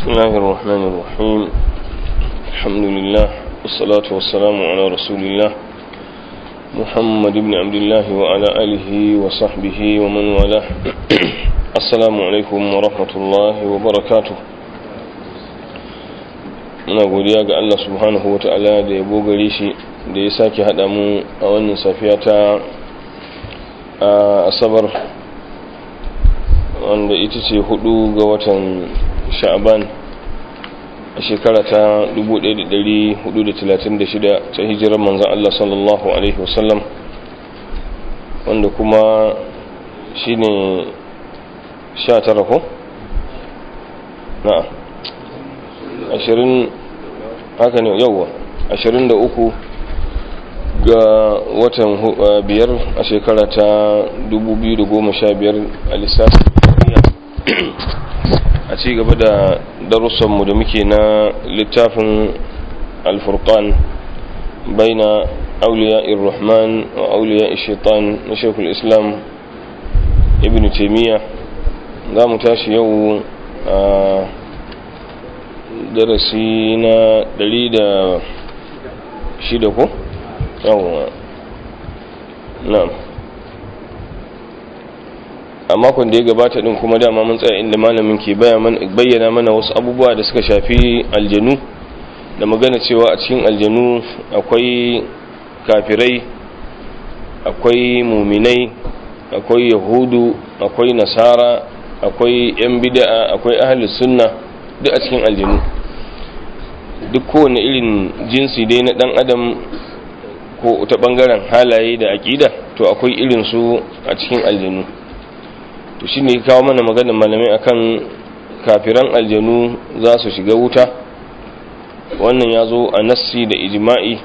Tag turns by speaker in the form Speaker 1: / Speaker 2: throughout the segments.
Speaker 1: بسم الله الرحمن الرحيم الحمد لله والصلاة والسلام على رسول الله محمد بن عبد الله وعلى آله وصحبه ومن والاه السلام عليكم ورحمة الله وبركاته muna godiya ga Allah subhanahu wa ta'ala da ya gare shi da ya sake haɗa mu a wannan safiya ta asabar wanda ita ce hudu ga watan sha'aban a shekara ta 1436 ta hijirar manzan Allah sallallahu Alaihi wasallam wanda kuma shi ne 19 ko? na 20 haka ne yauwa 23 ga watan biyar a shekara ta 2015 a lissafin a ci gaba da darussanmu da muke na littafin alfurkan baina auliya irrahman wa auliya shaitan na shekul islam ibn taimiyya za mu tashi yau a darasi na 106 ko? yawon na'am a makon da ya gabata din kuma dama mun tsaya inda malamin ke bayyana mana wasu abubuwa da suka shafi aljanu da magana cewa a cikin aljanu akwai kafirai akwai muminai akwai yahudu akwai nasara akwai yan bida'a akwai ahlus sunna duk a cikin aljanu duk kowane irin jinsi dai na dan adam ko ta bangaren halaye da aƙida to akwai irin su a cikin aljanu to shine ya kawo mana maganar malamai akan kafiran aljanu za su shiga wuta wannan ya zo a nassi da ijma'i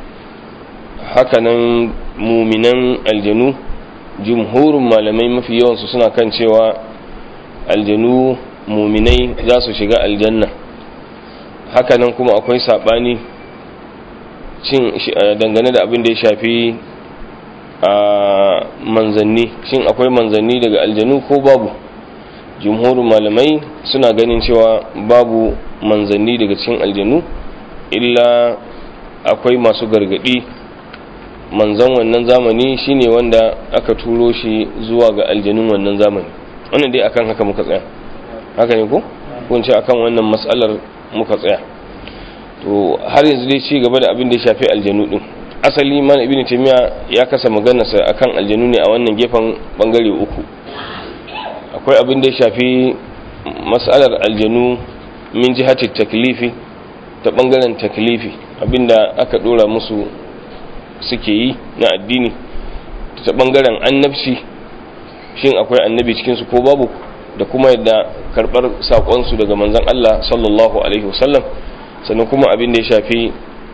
Speaker 1: hakanan muminan aljanu jumhurin malamai mafi yawansu suna kan cewa aljanu muminai za su shiga aljanna hakanan kuma akwai saɓani cin dangane da abin da ya shafi a manzanni shin akwai manzanni daga aljanu ko babu jumhurin malamai suna ganin cewa babu manzanni daga cikin aljanu illa akwai masu gargadi manzan wannan zamani shine wanda aka turo shi zuwa ga aljanun wannan zamani wannan dai akan haka muka tsaya haka ne ko kun ce akan wannan matsalar muka tsaya to har yanzu dai ci gaba da abin da ya shafi aljanu din asali mana ibn taymiya ya kasa maganarsa akan aljanu ne a wannan gefen bangare uku akwai abin da ya shafi mas'alar aljanu min jihati taklifi ta bangaren taklifi abinda aka dora musu suke yi na addini ta bangaren annabci shin akwai annabi cikin su ko babu da kuma yadda karbar sakon su daga manzon Allah sallallahu alaihi wasallam sannan kuma abin da ya shafi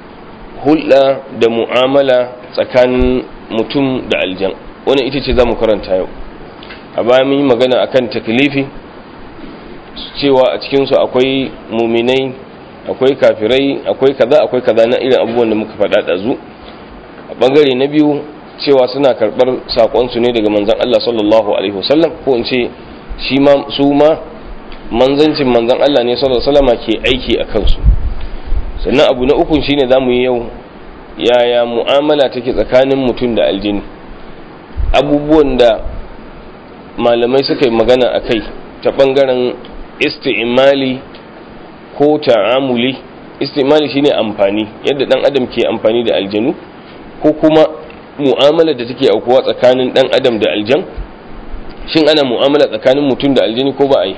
Speaker 1: hulɗa da mu'amala tsakanin mutum da aljan wani ita ce za mu karanta yau a baya mun yi magana akan taklifi cewa a cikinsu akwai muminai akwai kafirai akwai kaza akwai kaza na irin abubuwan da muka faɗa ɗazu a ɓangare na biyu cewa suna karɓar saƙonsu ne daga manzan Allah sallallahu alaihi wasallam ko in ce shi ma su ma manzancin manzan Allah ne sallallahu alaihi wasallama ke aiki a kansu sannan abu na ukun shine za mu yi yau yaya mu'amala take tsakanin mutum da aljini abubuwan da malamai suka yi magana a kai ta ɓangaren isti'imali ko ta'amuli isti'imali shine amfani yadda ɗan adam ke amfani da aljanu ko kuma mu'amala da take aukuwa tsakanin ɗan adam da aljan shin ana mu'amala tsakanin mutum da aljini ko ba a yi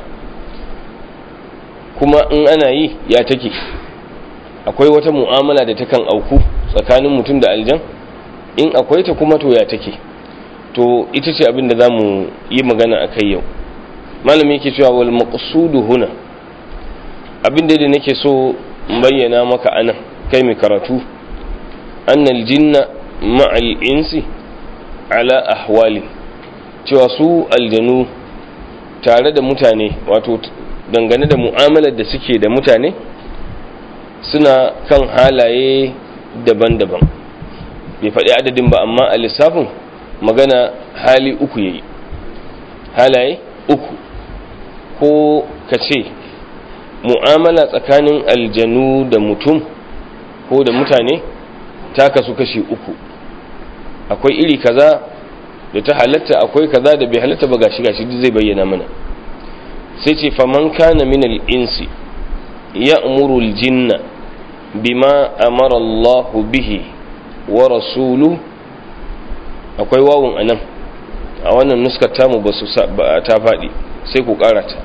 Speaker 1: kuma in ana yi ya take akwai wata mu'amala da takan auku tsakanin mutum da aljan in akwai ta kuma to ya take to ita ce abin da za mu yi magana a kai yau malami yake cewa wal maqsudu huna abin da nake so in bayyana maka anan kai mai karatu annal jinna ma'al insi ala ahwali cewa su aljanu tare da mutane wato dangane da mu'amalar da suke da mutane suna kan halaye daban-daban bai faɗi adadin ba amma a lissafin magana hali uku yayi halaye uku ko ka ce mu'amala tsakanin aljanu da mutum ko da mutane ta kasu kashi uku akwai iri kaza da ta halatta akwai kaza da bai halatta ba gashi gashi zai bayyana mana sai ce faman kana min al-insi ya'muru al-jinna bima amara Allah bihi wa rasulu akwai wawun anan a wannan nuskar tamu ba su ta faɗi sai ku karata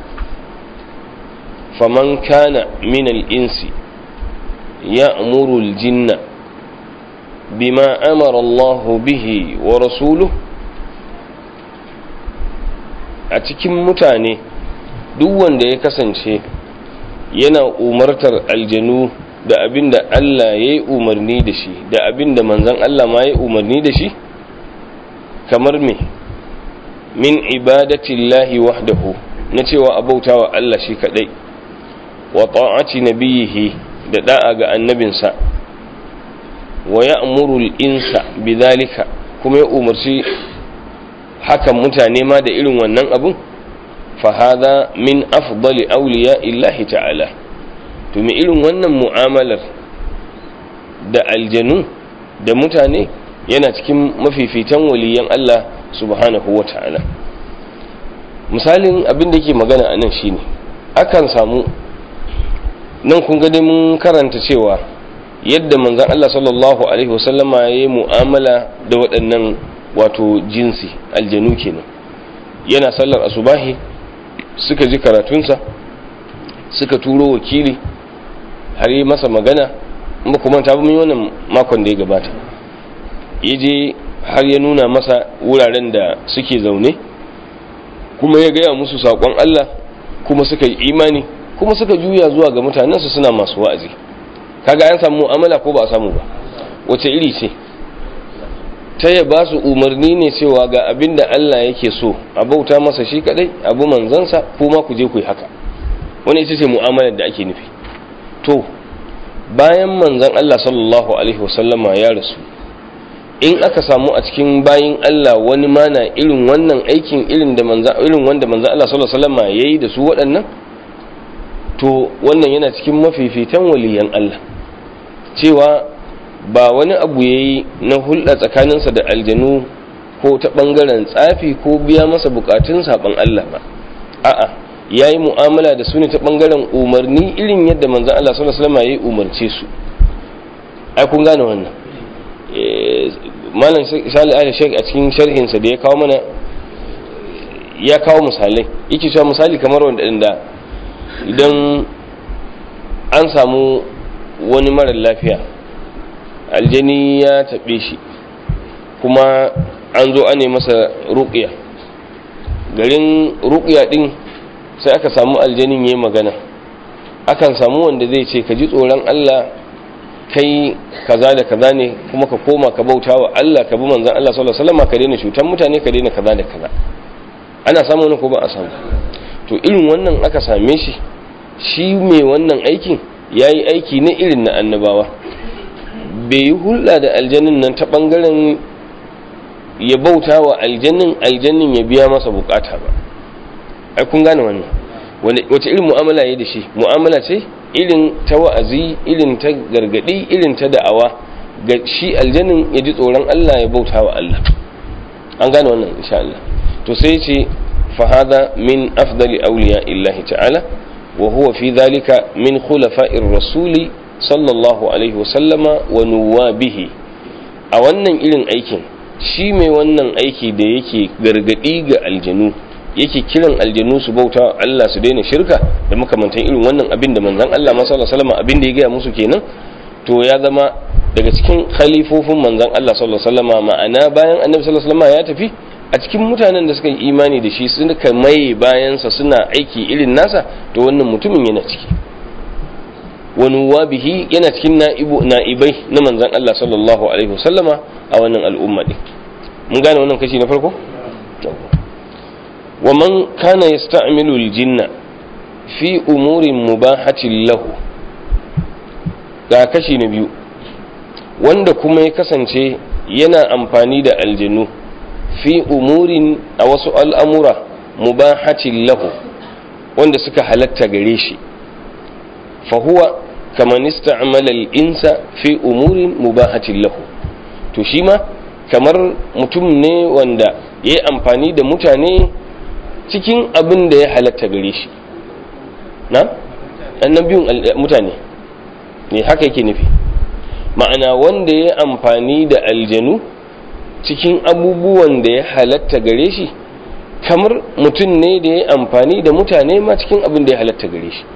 Speaker 1: faman kana min al-insi ya'muru al-jinna bima amara Allah bihi wa rasuluhu a cikin mutane duk wanda ya kasance yana umartar aljanu da abin da Allah ya yi umarni da shi da abin da manzan Allah ma ya yi umarni da shi kamar me min ibadatillahi wahdahu na cewa abautawa Allah shi kadai wa ta'ati nabiyihi da da'a ga annabinsa wa ya'muru al-insa bidhalika kuma ya umarci hakan mutane ma da irin wannan abun fahada min afdali auliya illahi ta'ala to me irin wannan mu'amalar da aljanu da mutane yana cikin mafifitan waliyan Allah subhanahu wa ta'ala misalin abin da ke magana a nan shine akan samu nan kun gani mun karanta cewa yadda manzan Allah sallallahu alaihi wasallama ya yi mu'amala da waɗannan wato jinsi aljanu kenan yana sallar asubahi suka ji karatunsa suka turo wakili har yi masa magana ba kuma ta mun wannan makon da ya gabata ya je har ya nuna masa wuraren da suke zaune kuma ya gaya musu saƙon Allah kuma suka yi imani kuma suka juya zuwa ga mutanensu suna masu wa'azi kaga an samu mu'amala ko ba a samu ba wace iri ce ta ya ba su umarni ne cewa ga abin da Allah yake so a bauta masa shi kadai abu manzansa kuma ku je ku yi haka wani ita ce mu'amalar da ake nufi to bayan manzan Allah sallallahu alaihi wasallama ya rasu in aka samu a cikin bayin Allah wani mana irin wannan aikin irin da manzan irin wanda manzan Allah sallallahu alaihi wasallama yayi da su waɗannan to wannan yana cikin mafifitan waliyan Allah cewa ba wani abu ya yi na hulɗa tsakaninsa da aljanu ko ta ɓangaren tsafi ko biya masa bukatun saɓon Allah ba a'a ya yi mu'amala da su ne ta ɓangaren umarni irin yadda manzan Allah sallallahu alaihi wasallam ya yi umarce su ai kun gane wannan malam sali ali shek a cikin sharhinsa da ya kawo mana ya kawo misalai yake cewa misali kamar wanda idan an samu wani marar lafiya aljani ya taɓe shi kuma an zo ane masa ruƙiya garin ruƙiya ɗin sai aka samu aljanin ya yi magana akan samu wanda zai ce ka ji tsoron Allah kai kaza da kaza ne kuma ka koma ka bauta wa Allah ka bi manzan Allah sallallahu alaihi wasallam ka daina cutar mutane ka daina kaza da kaza ana samu wani ko ba a samu to irin wannan aka same shi shi mai wannan aikin yayi aiki ne irin na annabawa bai yi hulɗa da aljannin nan ta ɓangaren ya bauta wa aljannin aljannin ya biya masa bukata ba ai kun gane wannan wace irin mu'amala ya da shi mu'amala ce irin ta wa'azi irin ta gargadi irin ta da'awa ga shi aljannin ya ji tsoron Allah ya bauta wa Allah an gane wannan insha Allah to sai ce fa hada min afdali awliya illahi ta'ala wa huwa fi dhalika min khulafa'ir rasuli sallallahu alaihi wasallama wa nuwabihi a wannan irin aikin shi mai wannan aiki da yake gargadi ga aljanu yake kiran aljanu su bauta Allah su daina shirka da makamantan irin wannan abin da manzon Allah ma sallallahu alaihi wasallam abin da ya gaya musu kenan to ya zama daga cikin khalifofin manzon Allah sallallahu alaihi wasallam ma'ana bayan annabi sallallahu alaihi wasallam ya tafi a cikin mutanen da suka yi imani da shi suka maye bayansa suna aiki irin nasa to wannan mutumin yana ciki wani wabihi yana cikin na'ibai na manzan Allah sallallahu Alaihi wasallama a wannan al'umma ɗin mun gane wannan kashi na farko? wa man kana ya sta'amilu jinna fi umurin mubahatin lahu ga kashi na biyu wanda kuma ya kasance yana amfani da aljanu fi umurin a wasu al'amura mubahatin lahu wanda suka halatta gare shi fa huwa kaman ista'mala al-insa fi umurin mubahatin lahu to shi ma kamar mutum ne wanda ya yi amfani da mutane cikin abin da ya halatta gare shi na annan biyun mutane ne haka yake nufi ma'ana wanda ya yi amfani da aljanu cikin abubuwan da ya halatta gare shi kamar mutum ne da ya yi amfani da mutane ma cikin abin da ya halatta gare shi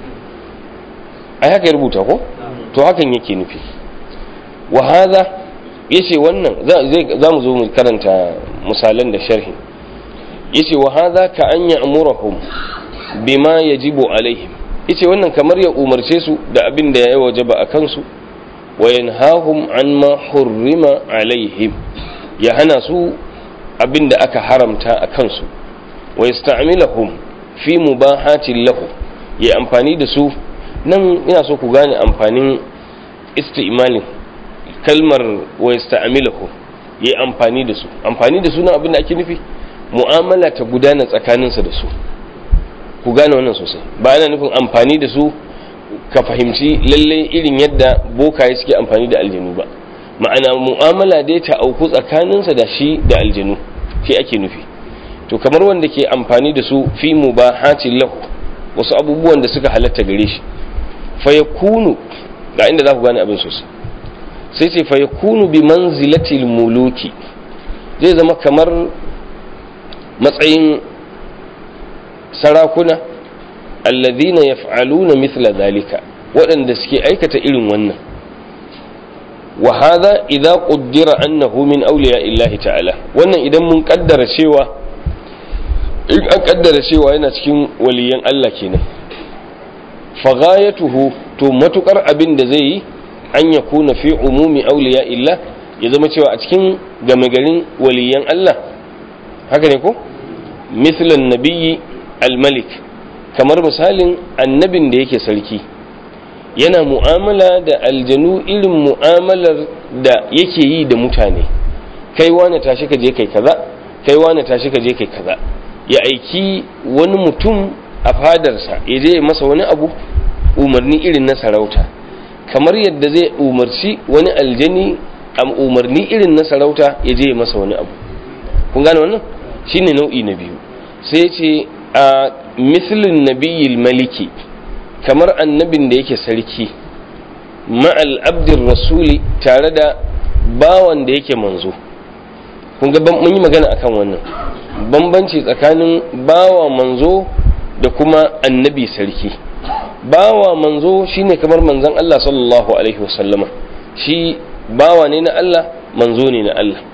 Speaker 1: a haka ya rubuta ko to hakan yake nufi wa hadha yace wannan za mu zo mu karanta misalan da sharhi yace wa hadha ka an ya'murahum bima yajibu alaihim yace wannan kamar ya umarce su da abin da ya wajaba a kansu wa yanhahum an ma hurrima alaihim ya hana su abin da aka haramta a kansu wa yasta'milahum fi mubahatin lahu ya amfani da su nan ina so ku gane amfanin isti'malin kalmar wa yasta'miluhu yi amfani da su amfani da su nan abin da ake nufi mu'amala ta gudana tsakaninsa da su ku gane wannan sosai ba ana nufin amfani da su ka fahimci lalle irin yadda bokaye suke amfani da aljanu ba ma'ana mu'amala dai ta auku tsakaninsa da shi da aljanu shi ake nufi to kamar wanda ke amfani da su fi mubahatin lahu wasu abubuwan da suka halatta gare shi fa yakunu ga inda za ku gane abin sosai sai ce fa yakunu bi manzilatil muluki zai zama kamar matsayin sarakuna alladhina yaf'aluna mithla dhalika waɗanda suke aikata irin wannan wa hadha idza quddira annahu min awliya illahi ta'ala wannan idan mun kaddara cewa in an kaddara cewa yana cikin waliyan Allah kenan fa ghayatuhu to matukar abin da zai yi an ya kuna fi umumi auliya illa ya zama cewa a cikin game garin waliyan Allah haka ne ko mislan nabiyyi al-malik kamar misalin annabin da yake sarki yana mu'amala da aljanu irin mu'amalar da yake yi da mutane kai wani tashi ka je kai kaza kai wani tashi ka je kai kaza ya aiki wani mutum a fadarsa ya je masa wani abu umarni irin na sarauta kamar yadda zai umarci wani aljani a umarni irin na sarauta ya je masa wani abu kun gane wannan shine nau'i na biyu sai ce a mislin nabiyil maliki kamar annabin da yake sarki ma'al abdin rasuli tare da bawan da yake manzo kun ga mun yi magana akan wannan bambanci tsakanin bawa manzo da kuma annabi sarki bawa manzo shine kamar manzon Allah sallallahu alaihi wasallama shi bawa ne na Allah manzo ne na Allah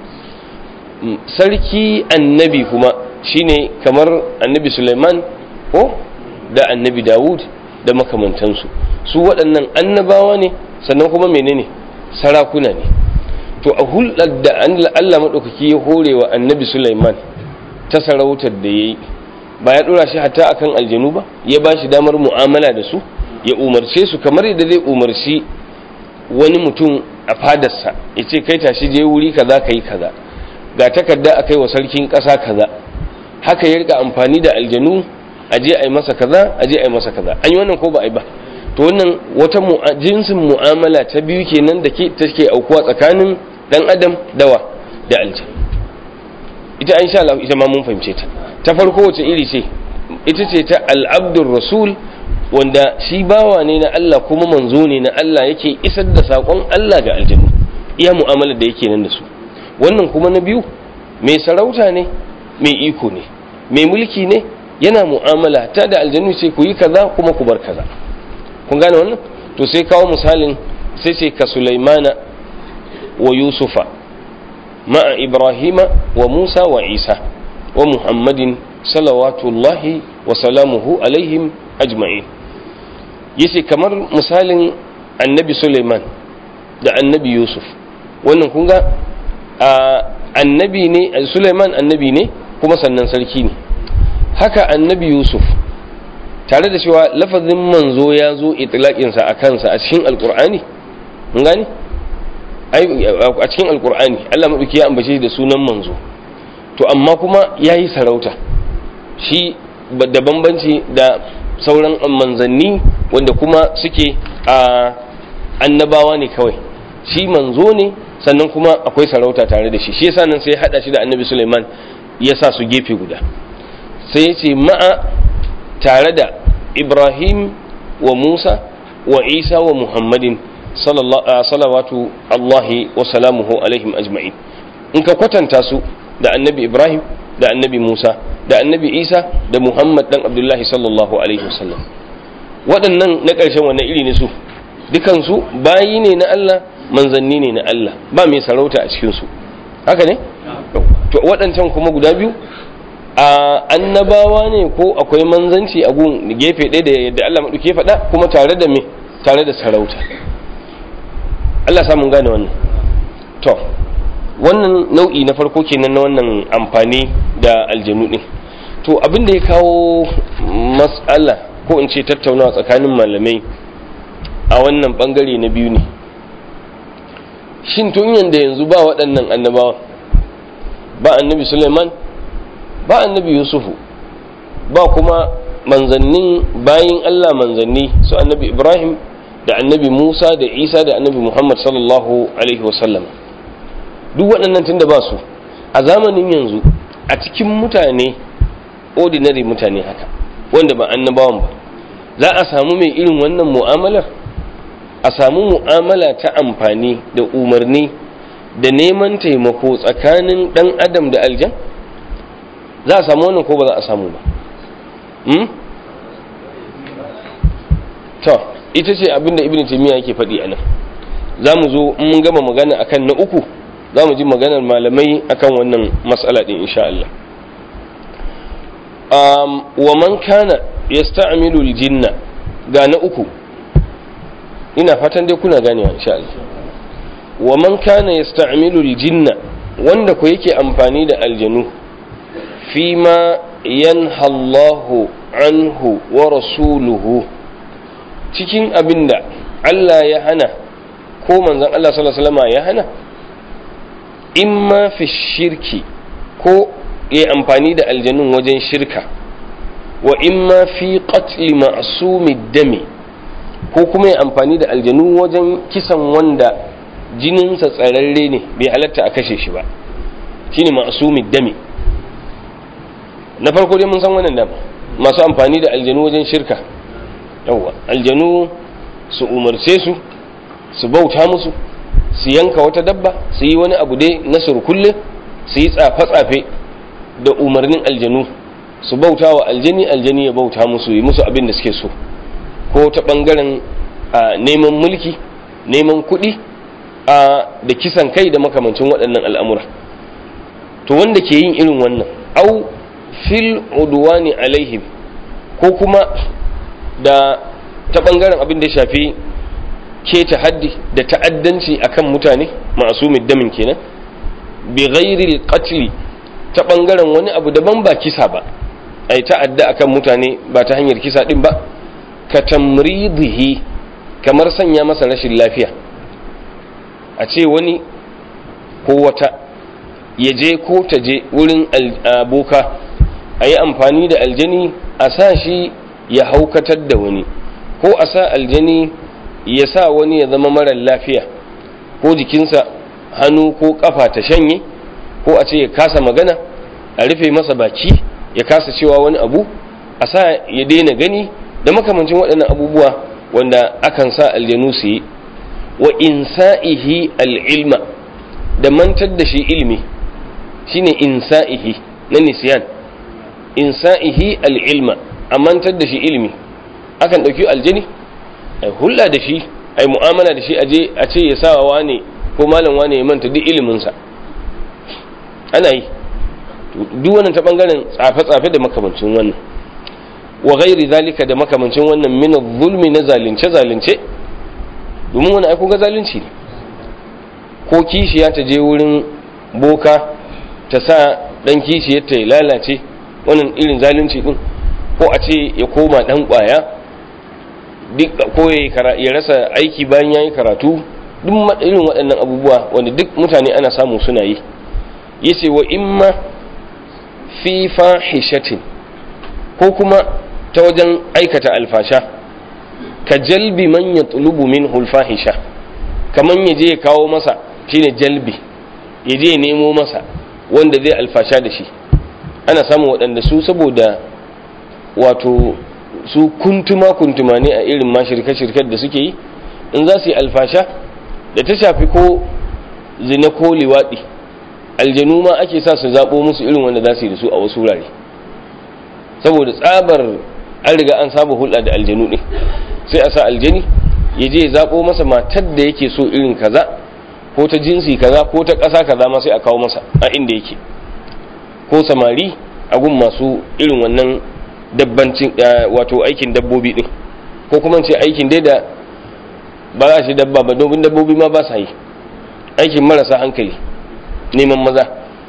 Speaker 1: sarki annabi kuma shine kamar annabi Sulaiman ko da annabi Dawud da makamantansu su waɗannan annabawa ne sannan kuma menene sarakuna ne to a hulɗar da Allah maɗaukaki ya hore wa annabi Sulaiman ta sarautar da ya yi ba ya ɗora shi hatta akan aljanu ba ya ba shi damar mu'amala da su ya umarce su kamar yadda zai umarci wani mutum a fadarsa ya ce kai tashi je wuri kaza ka yi kaza ga takarda a kai wa sarkin ƙasa kaza haka ya rika amfani da aljanu a je a yi masa kaza a je a yi masa kaza an yi wannan ko ba a yi ba to wannan wata jinsin mu'amala ta biyu kenan da ke take aukuwa tsakanin dan adam dawa da aljan ita an sha Allah ita ma mun fahimce ta ta farko wace iri ce ita ce ta al'abdur rasul wanda shi bawa ne na Allah kuma manzo ne na Allah yake isar da saƙon Allah ga aljannu iya mu'amala da yake nan da su wannan kuma na biyu mai sarauta ne mai iko ne mai mulki ne yana mu'amala ta da aljannu sai ku yi kaza kuma ku bar kaza kun gane wannan to sai kawo misalin sai ce ka sulaimana wa yusufa ma'a ibrahima wa musa wa isa wa muhammadin salawatullahi wa salamuhu alaihim ajma'in yace kamar misalin annabi suleiman da annabi yusuf wannan kun ga annabi ne suleiman annabi ne kuma sannan sarki ne haka annabi yusuf tare da cewa lafazin manzo ya zo itilaƙinsa a kansa a cikin alƙur'ani mun gani a cikin alƙur'ani allah maɗauki ya ambace da sunan manzo to amma kuma ya yi sarauta shi da bambanci da sauran manzanni wanda kuma suke a annabawa ne kawai shi manzo ne sannan kuma akwai sarauta tare da shi shi yasa nan sai ya hada shi da annabi Sulaiman ya sa su gefe guda sai ya ce ma'a tare da Ibrahim wa Musa wa Isa wa Muhammadin salawatu Allahi wa salamuhu alaihim ajma'in in ka kwatanta su da annabi Ibrahim da annabi Musa da annabi Isa da Muhammad dan Abdullahi sallallahu alaihi wasallam waɗannan na ƙarshen wannan iri ne su dukansu bayi ne na Allah manzanni ne na Allah ba mai sarauta a cikinsu haka ne? to waɗancan kuma guda biyu a annabawa ne ko akwai manzanci a gun gefe ɗaya da yadda Allah maɗuke faɗa kuma tare da me tare da sarauta Allah samun gane wannan to wannan nau'i na farko kenan na wannan amfani da aljanu ɗin to abin da ya kawo mas'ala ko in ce tattaunawa tsakanin malamai a wannan bangare na biyu ne shin tun yanda yanzu ba waɗannan annabawa ba annabi suleiman ba annabi yusufu ba kuma manzannin bayin allah manzanni su annabi ibrahim da annabi musa da isa da annabi muhammad sallallahu alaihi wasallam duk waɗannan tun da ba su a zamanin yanzu a cikin mutane ordinary mutane haka wanda ba annabawan ba za a samu mai irin wannan mu'amalar a samu mu'amala ta amfani da umarni da neman taimako tsakanin ɗan adam da aljan za a samu wannan ko ba za a samu ba to ita ce abinda ibn taymiya yake faɗi a nan za mu zo in mun gama magana akan na uku za mu ji maganar malamai akan wannan matsala ɗin insha Allah wa man kana yasta'milu aljinna ga na uku ina fatan dai kuna ganewa insha Allah wa man kana yasta'milu aljinna wanda ko yake amfani da aljanu fima yanha Allahu anhu wa rasuluhu cikin abinda Allah ya hana ko manzon Allah sallallahu alaihi wasallam ya hana imma fi shirki ko ya amfani da aljanun wajen shirka wa imma fi qatli ma'sumi dami ko kuma ya amfani da aljanu wajen kisan wanda jininsa tsararre ne bai halatta a kashe shi ba shine ma'sumi dami na farko dai mun san wannan dama masu amfani da aljanu wajen shirka yawwa aljanu su umarce su su bauta musu su yanka wata dabba su yi wani abu dai na surkulle su yi tsafe-tsafe da umarnin aljanu su bauta wa aljani aljani ya bauta musu yi musu abin da suke so ko ta ɓangaren neman mulki neman kuɗi da kisan kai da makamancin waɗannan al'amura to wanda ke yin irin wannan au fil udwani alaihim ko kuma da ta ɓangaren abin da ya shafi keta haddi da ta'addanci akan mutane masu damin kenan bi ghairi qatli ta bangaren wani abu daban ba kisa ba ai ta'adda akan mutane ba ta hanyar kisa din ba ka tamridihi kamar sanya masa rashin lafiya a ce wani ko wata ya je ko ta je wurin aboka a yi amfani da aljani a sa shi ya haukatar da wani ko a sa aljani ya sa wani ya zama marar lafiya ko jikinsa hannu ko kafa ta shanye ko a ce ya kasa magana a rufe masa baki ya kasa cewa wani abu a sa ya daina gani da makamancin waɗannan abubuwa wanda akan sa aljanu su yi wa insa'ihi al'ilma da mantar da shi ilmi shine insa'ihi na nisyan insa'ihi al'ilma a mantar da shi ilmi akan ɗauki aljani a hulla da shi a yi mu'amala da shi a je a ce ya sa wane ko malam wane ya manta duk iliminsa ana yi duk wannan ta bangaren tsafe-tsafe da makamancin wannan wa gairi zalika da makamancin wannan min zulmi na zalunce-zalunce domin wani aiko ga zalunci ne ko kishiya ta je wurin boka ta sa dan kishiyar ta ya lalace wannan irin zalunci din ko a ce ya koma dan kwaya duk ko ya rasa aiki bayan ya yi karatu duk irin waɗannan abubuwa wanda duk mutane ana samu suna yi yace wa imma fi fahishatin ko kuma ta wajen aikata alfasha ka jalbi man yatlubu minhu al-fahisha kaman yaje ya kawo masa shine jalbi yaje ya nemo masa wanda zai alfasha da shi ana samun waɗanda su saboda wato su kuntuma kuntuma ne a irin ma shirke-shirken da suke yi in za su yi alfasha da ta shafi ko zina ko liwaɗi aljanu ma ake sa su zaɓo musu irin wanda za su yi da su a wasu wurare saboda tsabar an riga an saba hulɗa da aljanu ɗin sai a sa aljani ya je ya zaɓo masa matar da yake so irin kaza ko ta jinsi kaza ko ta ƙasa kaza ma sai a kawo masa a inda yake ko samari a gun masu irin wannan dabbancin wato aikin dabbobi ɗin ko kuma ce aikin dai da ba za shi dabba ba domin dabbobi ma ba sa yi aikin marasa hankali neman maza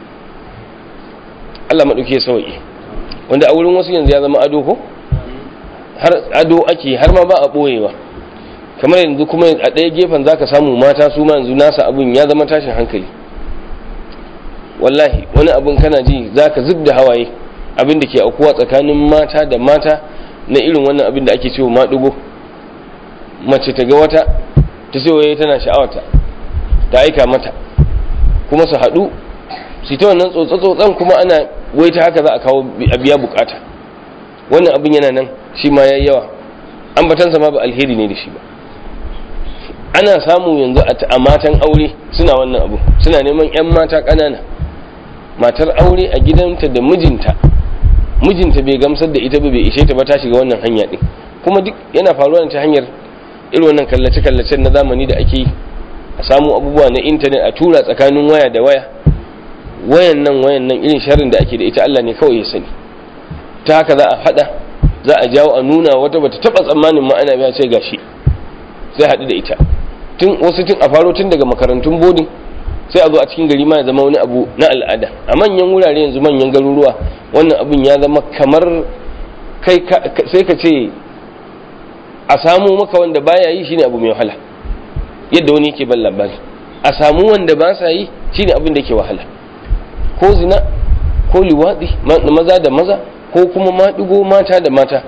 Speaker 1: Allah maɗauki ya sauƙi wanda a wurin wasu yanzu ya zama ado ko har ado ake har ma ba a ɓoyewa kamar yanzu kuma a ɗaya gefen za ka samu mata su ma yanzu nasa abin ya zama tashin hankali wallahi wani abin kana ji za ka zub da hawaye abin da ke aukuwa tsakanin mata da mata na irin wannan abin da ake cewa maɗugo mace ta ga wata ta ce waye tana sha'awata ta aika mata kuma su haɗu su ta wannan tsotsa-tsotsan kuma ana wai ta haka za a kawo a biya bukata wannan abin yana nan shi ma ya yawa ambatansa ma ba alheri ne da shi ba ana samu yanzu a matan aure suna wannan abu suna neman 'yan mata ƙanana matar aure a gidanta da mijinta mijinta bai gamsar da ita ba bai ishe ta ba ta shiga wannan hanya ɗin kuma duk yana faruwa ta hanyar irin wannan kallace-kallacen na zamani da ake yi a samu abubuwa na intanet a tura tsakanin waya da waya wayan nan wayan nan irin sharrin da ake da ita Allah ne kawai ya sani ta haka za a hada za a jawo a nuna wata bata taba tsammanin ma ana biya ce gashi sai haɗu da ita tun wasu tun a faro tun daga makarantun bodin sai a zo a cikin gari ma ya zama wani abu na al'ada a manyan wurare yanzu manyan garuruwa wannan abun ya zama kamar kai sai ka ce a samu maka wanda baya yi shine abu mai wahala yadda wani yake ban labari a samu wanda ba sa yi shine abin da ke wahala ko zina ko liwaɗi maza da maza ko kuma maɗigo mata da mata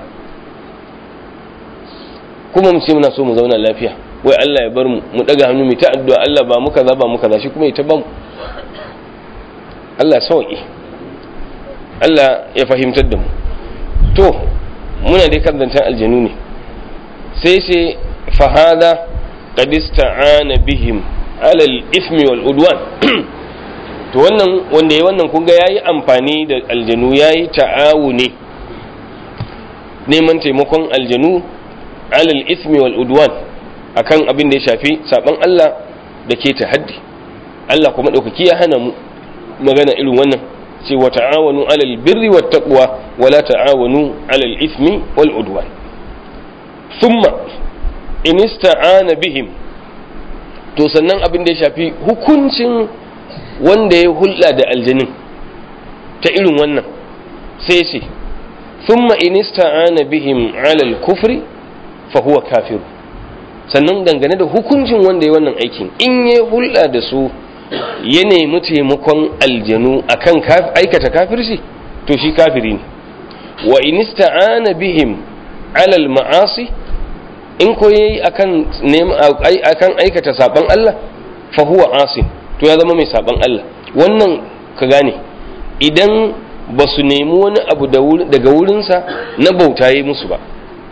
Speaker 1: kuma mu ce muna so mu zauna lafiya wai Allah ya bar mu mu daga hannu mu ta addu'a Allah ba mu kaza ba mu kaza shi kuma ya ta bamu Allah sauki Allah ya fahimtar da mu to muna dai kan zancen aljanu ne sai sai fahada qad ista'ana bihim ala al-ithmi wal udwan to wannan wanda yayi wannan kun ga yayi amfani da aljanu yayi ta'awuni neman taimakon aljanu ala al-ithmi wal udwan akan abin da ya shafi saban Allah da ke ta haddi Allah kuma daukaki ya hana mu magana irin wannan ce wa ta'awanu ala al-birri wat taqwa wa la ta'awanu ala al-ithmi wal udwan thumma in ista'ana bihim to sannan abin da ya shafi hukuncin wanda ya hulɗa da aljanin ta irin wannan sai ce thumma in ista'ana bihim ala al-kufri fa huwa kafir sannan dangane da hukuncin wanda ya wannan aikin in ya hulɗa da su ya nemi taimakon aljanu akan aikata kafirci to shi kafiri ne wa in ista'ana bihim ala al-ma'asi in ko yayi akan akan aikata saban Allah fa huwa asin to ya zama mai saban Allah wannan ka gane idan ba su nemi wani abu daga wurinsa na bauta yi musu ba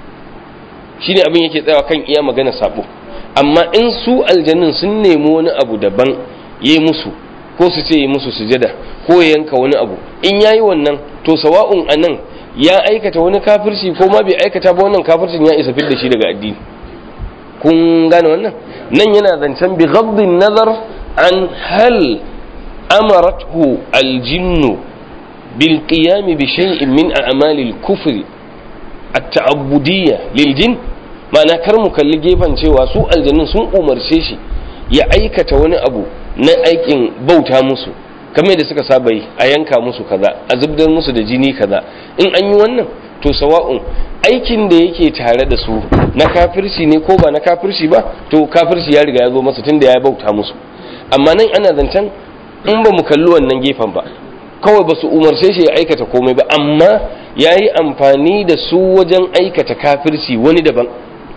Speaker 1: shine abin yake tsayawa kan iya magana sabo amma in su aljannin sun nemi wani abu daban yi musu ko su ce yi musu sujada ko ya yanka wani abu in yayi wannan to sawa'un anan ya aikata wani kafirci ko ma bai aikata ba wannan kafircin ya isa fidda shi daga addini kun gane wannan nan yana zancen bi ghaddin nazar an hal amarathu aljinnu bil qiyam bi shay'in min a'mali al-kufr at-ta'abbudiyya lil jin ma'ana kar mu kalli gefen cewa su aljannin sun umarce shi ya aikata wani abu na aikin bauta musu kamar da suka saba yi a yanka musu kaza a zubdar musu da jini kaza in an yi wannan to sawa'un aikin da yake tare da su na kafirci ne ko ba na kafirci ba to kafirci ya riga ya zo masa tunda ya bauta musu amma nan ana zancen in ba mu kalli wannan gefen ba kawai ba su umarce shi ya aikata komai ba amma ya yi amfani da su wajen aikata kafirci wani daban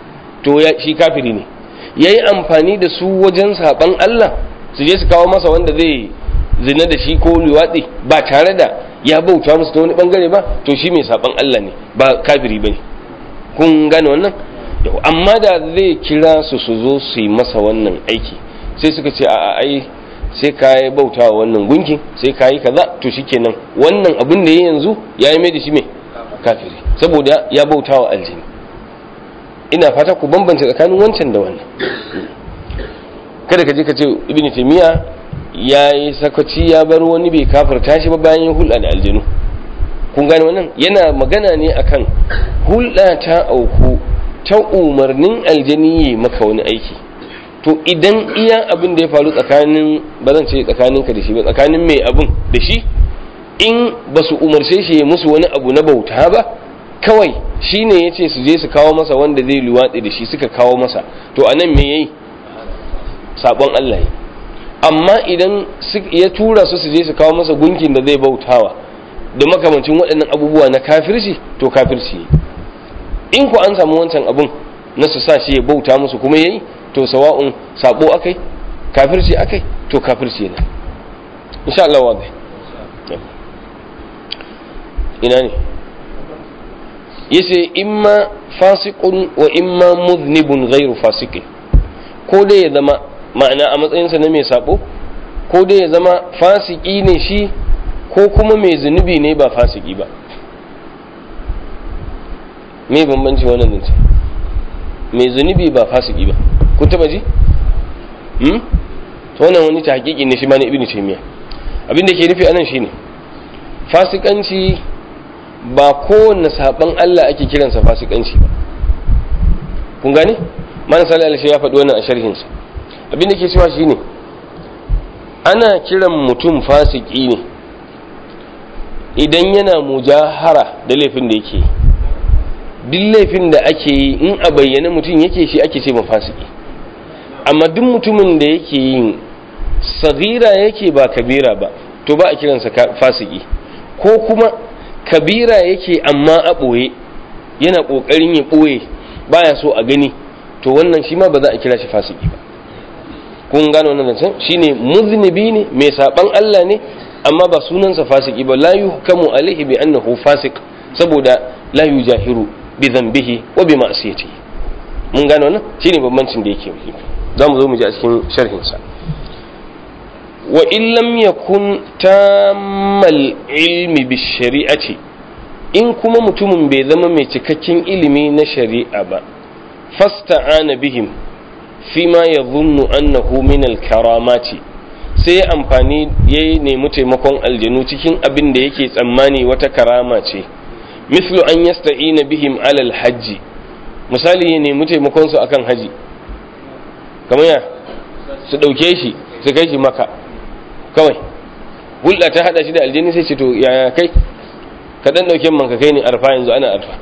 Speaker 1: to shi kafiri ne yayi amfani da su wajen saban Allah su je su kawo masa wanda zai zina da shi ko liwatsi ba tare da ya bauta musu ta wani bangare ba to shi mai saban Allah ne ba kafiri bane kun gane wannan amma da zai kira su su zo su yi masa wannan aiki sai suka ce a ai sai ka yi bauta wa wannan gunkin sai ka yi kaza to shikenan wannan abin da ya yanzu ya yi mai da shi mai kafiri saboda ya bauta wa aljini ina fata ku bambance tsakanin wancan da wannan kada ka je ka ce ibn taymiya ya yi sakaci ya bar wani bai kafirta shi ba bayan ya hulɗa da aljinu kun gane wannan yana magana ne akan hulɗa ta auku ta umarnin aljani ya maka wani aiki to idan iya abin da ya faru tsakanin ba zan ce tsakaninka da shi ba tsakanin mai abin da shi in ba su umarce shi ya musu wani abu na bauta ba kawai shi ne ya ce su je su kawo masa wanda zai luwatsi da shi suka kawo masa to a nan me ya yi sabon Allah yi amma idan ya tura su su je su kawo masa gunkin da zai bautawa da makamancin waɗannan abubuwa na kafirci to kafirci ne in ku an samu wancan abun na su sa shi ya bauta musu kuma yayi to sawa'un sabo akai kafirci akai to kafirci ne insha Allah wadai ina ne yace imma fasiqun wa imma mudhnibun ghairu fasiqin ko dai ya zama ma'ana a matsayinsa na mai sabo ko dai ya zama fasiki ne shi ko kuma mai zunubi ne ba fasiki ba me bambanci wannan zance mai zunubi ba fasiki ba kun taba ji hmm to wannan wani tahqiqi ne shi ma na ibnu taymiya abin da ke nufi anan shine fasikanci ba kowanne saban Allah ake kiransa fasikanci ba kun gane man sallallahu alaihi ya faɗi wannan a sharhin sa abin da ke cewa shine ana kiran mutum fasiki ne idan yana mujahara da laifin da yake duk laifin da ake yi in a bayyane mutum yake shi ake ce fasiki amma duk mutumin da yake yin sagira yake ba kabira ba to ba a kiransa fasiki ko kuma kabira yake amma a ɓoye yana ƙoƙarin ya ɓoye baya so a gani to wannan shi ma ba za a kira shi fasiki ba kun gano wannan zancen shine muznibi ne mai saban Allah ne amma ba sunansa fasiki ba la yuhkamu alaihi bi annahu fasik saboda la yujahiru bi dhanbihi wa bi ma'siyatihi mun gano wannan shine bambancin da yake za mu zo mu ji a cikin sharhin sa wa in lam yakun tammal ilmi bi shari'ati in kuma mutumin bai zama mai cikakken ilimi na shari'a ba fasta'ana bihim fima yadhunnu annahu min al-karamati sai amfani ya nemi taimakon aljanu cikin abin da yake tsammani wata karama ce mislu an yasta'ina bihim alal hajji misali ya nemi taimakon su akan haji kamar ya su dauke shi su kai shi maka kawai hulɗa ta hada shi da aljani sai ce to yaya kai ka dan dauke man ka kai ni arfa yanzu ana arfa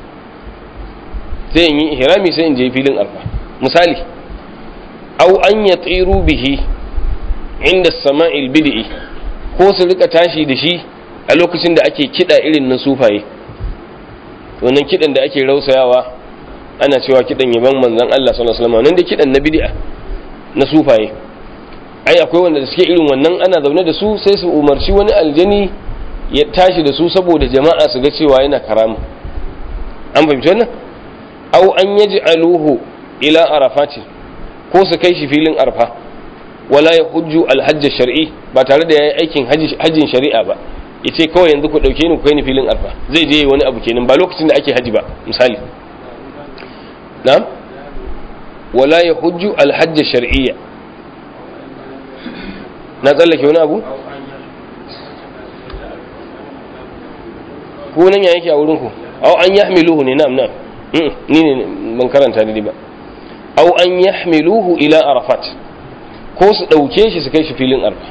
Speaker 1: sai in yi ihrami sai in je filin arfa misali au an yatiru bihi inda sama'il bid'i ko su rika tashi da shi a lokacin da ake kida irin na sufaye wannan kidan da ake rausayawa ana cewa kidan yaban manzon Allah sallallahu alaihi wasallam nan da kidan na bid'a na sufaye ai akwai wanda suke irin wannan ana zaune da su sai su umarci wani aljani ya tashi da su saboda jama'a su ga cewa yana karama an fahimci wannan au an yaj'aluhu ila arafati ko su kai shi filin arfa wala ya hujju alhajj shar'i ba tare da yayi aikin hajjin shari'a ba yace kawai yanzu ku dauke ni ku kai ni filin arfa zai je wani abu kenan ba lokacin da ake haji ba misali na'am wala ya hujju alhajj shar'iyya na tsallake wani abu ko nan ya yake a wurin ku aw an yahmiluhu ne na'am na'am ni ne ban karanta ni ba aw an yahmiluhu ila arafat ko su ɗauke shi su kai shi filin arfa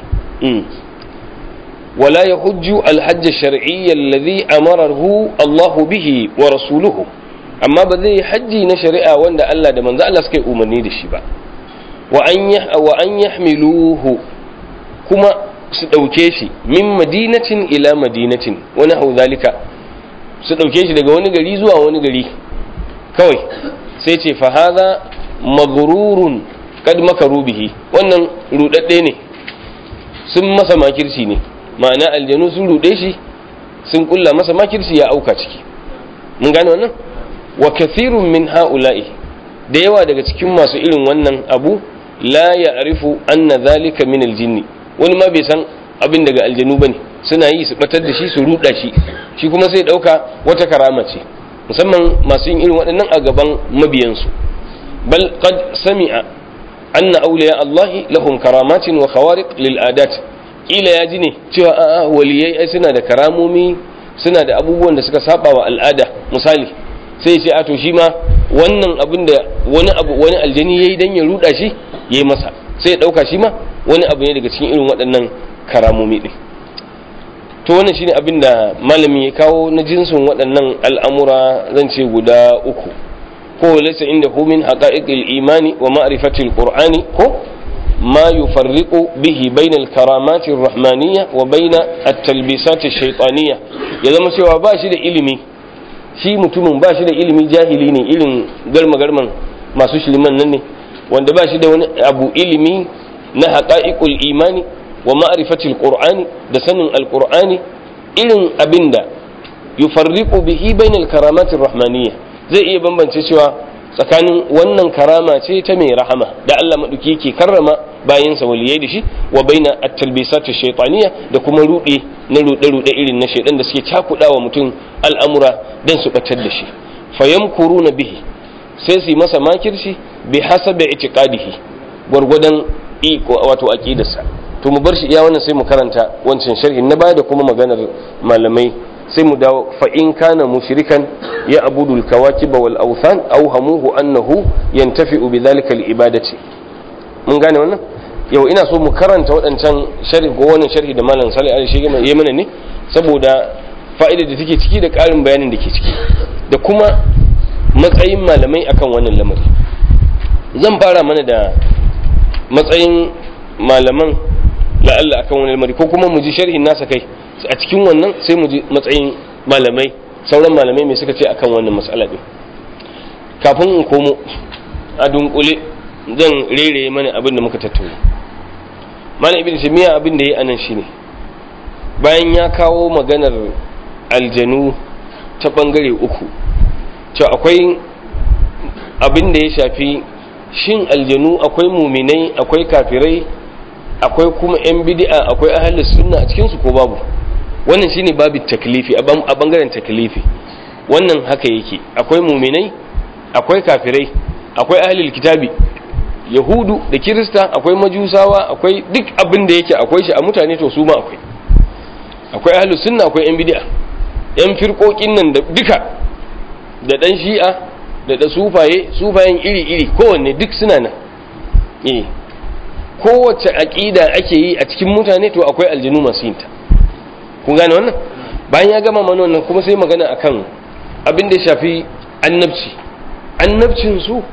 Speaker 1: wala ya hujju alhajj shar'iyya alladhi amarahu Allah bihi wa rasuluhu amma ba zai hajji na shari'a wanda Allah da manzo Allah suka yi umarni da shi ba wa an wa an yahmiluhu kuma su ɗauke shi min madinatin ila madinatin wani hau zalika su ɗauke shi daga wani gari zuwa wani gari kawai sai ce fa hadha maghrurun kad makaru bihi wannan rudadde ne sun masa makirci ne ma'ana aljanu sun rude shi sun kulla masa makirci ya auka ciki mun gane wannan wa kathirun min ha'ula'i da yawa daga cikin masu irin wannan abu la ya'rifu anna zalika min aljinni wani ma bai san abin daga aljanu bane suna yi su batar da shi su ruda shi shi kuma sai dauka wata karama ce musamman masu yin irin waɗannan a gaban mabiyansu bal qad sami'a anna awliya Allah lahum karamatin wa khawariq lil adat kila ya ji ne cewa a'a waliyai ai suna da karamomi suna da abubuwan da suka saba wa al'ada misali sai ce a to shi ma wannan abin da wani abu wani aljani yayi dan ya ruda shi yayi masa sai ya dauka shi ma wani abu ne daga cikin irin waɗannan karamomi din to wannan shine abin da malami ya kawo na jinsin waɗannan al'amura zan ce guda uku ko laysa inda hu min haqa'iqil imani wa ma'rifatil qur'ani ko ma yufarriqu bihi bayna al-karamati ar-rahmaniyya wa bayna at-talbisat ash-shaytaniyya ya zama cewa ba shi da ilimi shi mutumin ba shi da ilimi jahili ne irin garma garman masu shiliman nan ne wanda ba shi da wani abu ilimi na haqa'iqul imani wa ma'rifatil qur'ani da sanin alqur'ani irin abinda yufarriqu bihi bainal karamatir rahmaniyya zai iya bambance cewa tsakanin wannan karama ce ta mai rahama da Allah maduki yake karrama bayinsa waliyai da shi wa baina at-talbisat ash-shaytaniyya da kuma rude na rude rude irin na shaydan da suke cakudawa mutum al'amura dan su batar da shi fayamkuruna bihi sai su yi masa makirci bi hasabi itiqadihi gwargwadon iko wato aqidarsa to mu bar shi iya wannan sai mu karanta wancan sharhin na baya da kuma maganar malamai sai mu dawo fa in kana mushrikan ya abudu al-kawakiba wal awthan aw hamuhu annahu yantafi'u bi dhalika al-ibadati mun gane wannan yau ina so mu karanta waɗancan sharhi ko wannan sharhi da malam Salih Ali Shege ya mana ne saboda fa'idar da take ciki da ƙarin bayanin da ke ciki da kuma matsayin malamai akan wannan lamari zan fara mana da matsayin malaman la'alla akan wani lamari ko kuma mu ji sharhin nasa kai a cikin wannan sai mu ji matsayin malamai sauran malamai mai suka ce akan wannan matsala din kafin in komo a dunkule zan rere mana abin da muka tattauna mana ibn taymiya abin da yayi anan shine bayan ya kawo maganar aljanu ta bangare uku cewa akwai abin da ya shafi shin aljanu akwai muminai akwai kafirai akwai kuma 'yan bid'a akwai ahalus sunna a cikinsu ko babu wannan shine babu taklifi a bangaren taklifi wannan haka yake akwai muminai akwai kafirai akwai ahlul kitabi yahudu da kirista akwai majusawa akwai duk abin da yake akwai shi a mutane to su ma akwai akwai ahlus sunna akwai 'yan bid'a 'yan firkokin nan da duka da dan shi'a da da sufaye sufayen iri-iri kowanne duk suna nan eh kowace aƙida ake yi a cikin mutane to akwai aljanu masu yinta kun gane wannan bayan ya gama mana wannan kuma sai magana akan abin da ya shafi annabci annabcin su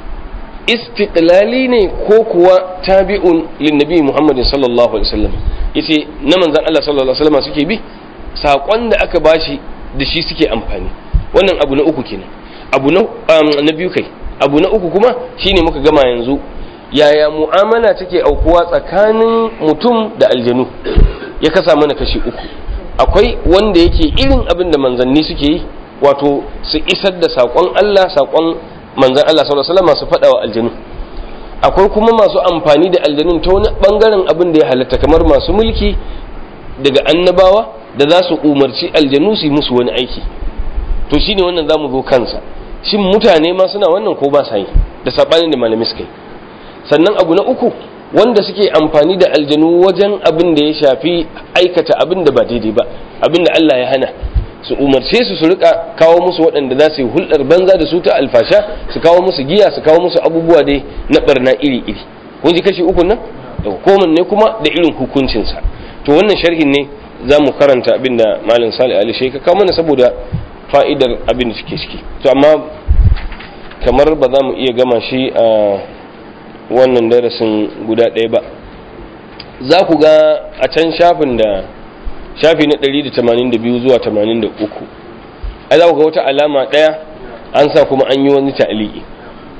Speaker 1: istiqlali ne ko kuwa tabi'un linnabi Muhammad sallallahu alaihi wasallam yace na manzon Allah sallallahu alaihi wasallam suke bi sakon da aka bashi da shi suke amfani wannan abu na uku kenan abu na na biyu kai abu na uku kuma shine muka gama yanzu yaya mu'amala take aukuwa tsakanin mutum da aljanu ya kasa mana kashi uku akwai wanda yake irin abin da manzanni suke yi wato su isar da saƙon Allah saƙon manzan Allah sallallahu alaihi wasallam su faɗa wa aljanu akwai kuma masu amfani da aljanun ta wani bangaren abin da ya halatta kamar masu mulki daga annabawa da za su umarci aljanu su yi musu wani aiki to shine wannan zamu zo kansa shin mutane ma suna wannan ko ba sa yi da sabanin da malamai suka yi sannan abu na uku wanda suke amfani da aljanu wajen abin da ya shafi aikata abin da ba daidai ba abin da Allah ya hana su umarce su su rika kawo musu waɗanda za su yi hulɗar banza da su ta alfasha su kawo musu giya su kawo musu abubuwa dai na barna iri iri kun ji kashi uku nan da hukumar ne kuma da irin hukuncinsa to wannan sharhin ne za mu karanta abin da malam salih ali shi ka kawo mana saboda fa'idar abin da suke ciki to amma kamar ba za mu iya gama shi a wannan darasin guda ɗaya ba za ku ga a can shafin da shafi na 182 zuwa 83 a za ku ga wata alama ɗaya an sa kuma an yi wani ta'aliki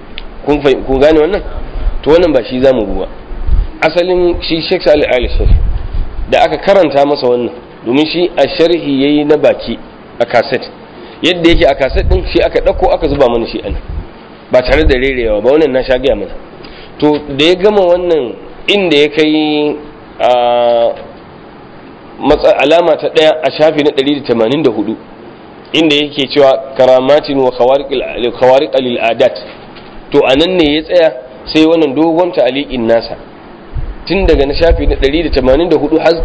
Speaker 1: kun kun gane wannan to wannan ba shi zamu ruwa asalin shi Sheikh Salih Ali da aka karanta masa wannan domin shi a sharhi yayi na baki a cassette yadda yake a cassette din shi aka dauko aka zuba mana shi an ba tare da rerewa ba wannan na sha gaya mana to da ya gama wannan inda ya kai a alama ta daya a shafi na 184 inda yake cewa karamatin wa khawariq lil adat to anan ne ya tsaya sai wannan dogon ta'aliqin nasa tun daga na shafi na 184 har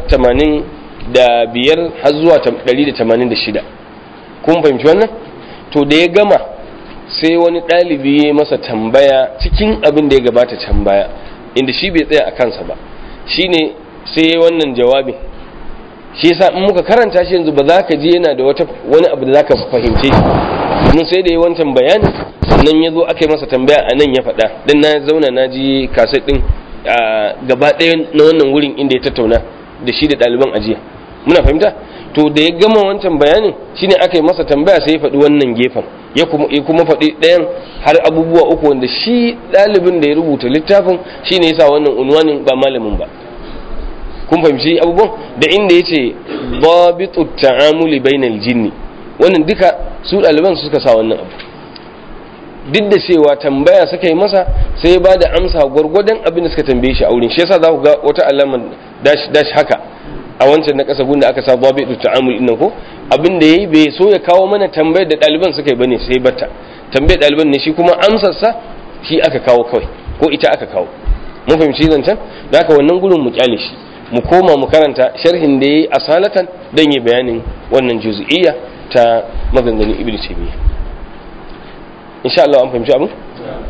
Speaker 1: 85 har zuwa 186 kun fahimci wannan to da ya gama sai wani ɗalibi ya masa tambaya cikin abin da ya gabata can baya inda shi bai tsaya a kansa ba shine sai wannan jawabin shi yasa in muka karanta shi yanzu ba za ka je yana da wata wani abu da za ka fahimce shi domin sai da yi wancan bayanin sannan ya zo aka yi masa tambaya a nan ya faɗa dan na zauna na ji kaset ɗin gaba ɗaya na wannan wurin inda ya tattauna da shi da ɗaliban ajiya muna fahimta to da ya gama wancan bayanin shine aka yi masa tambaya sai ya faɗi wannan gefen ya kuma faɗi ɗayan har abubuwa uku wanda shi ɗalibin da ya rubuta littafin shine yasa wannan unwanin ba malamin ba kun fahimci abubuwan da inda ya ce babitu ta'amuli bainal jinni wannan duka su ɗaliban suka sa wannan abu duk da cewa tambaya suka yi masa sai ya ba da amsa gwargwadon abin da suka tambaye shi a wurin shi yasa za ku ga wata alamar dash dash haka a wancan na kasa gunda aka sa babitu ta'amul innan ko abin da yayi bai so ya kawo mana tambayar da ɗaliban suka yi bane sai batta tambayar ɗaliban ne shi kuma amsarsa shi aka kawo kawai ko ita aka kawo mun fahimci zancen da haka wannan gurin mu kyale shi mu koma mu karanta sharhin da yayi asalatan dan yi bayanin wannan juz'iyya ta maganganun ibnu taymiya insha Allah an fahimci abin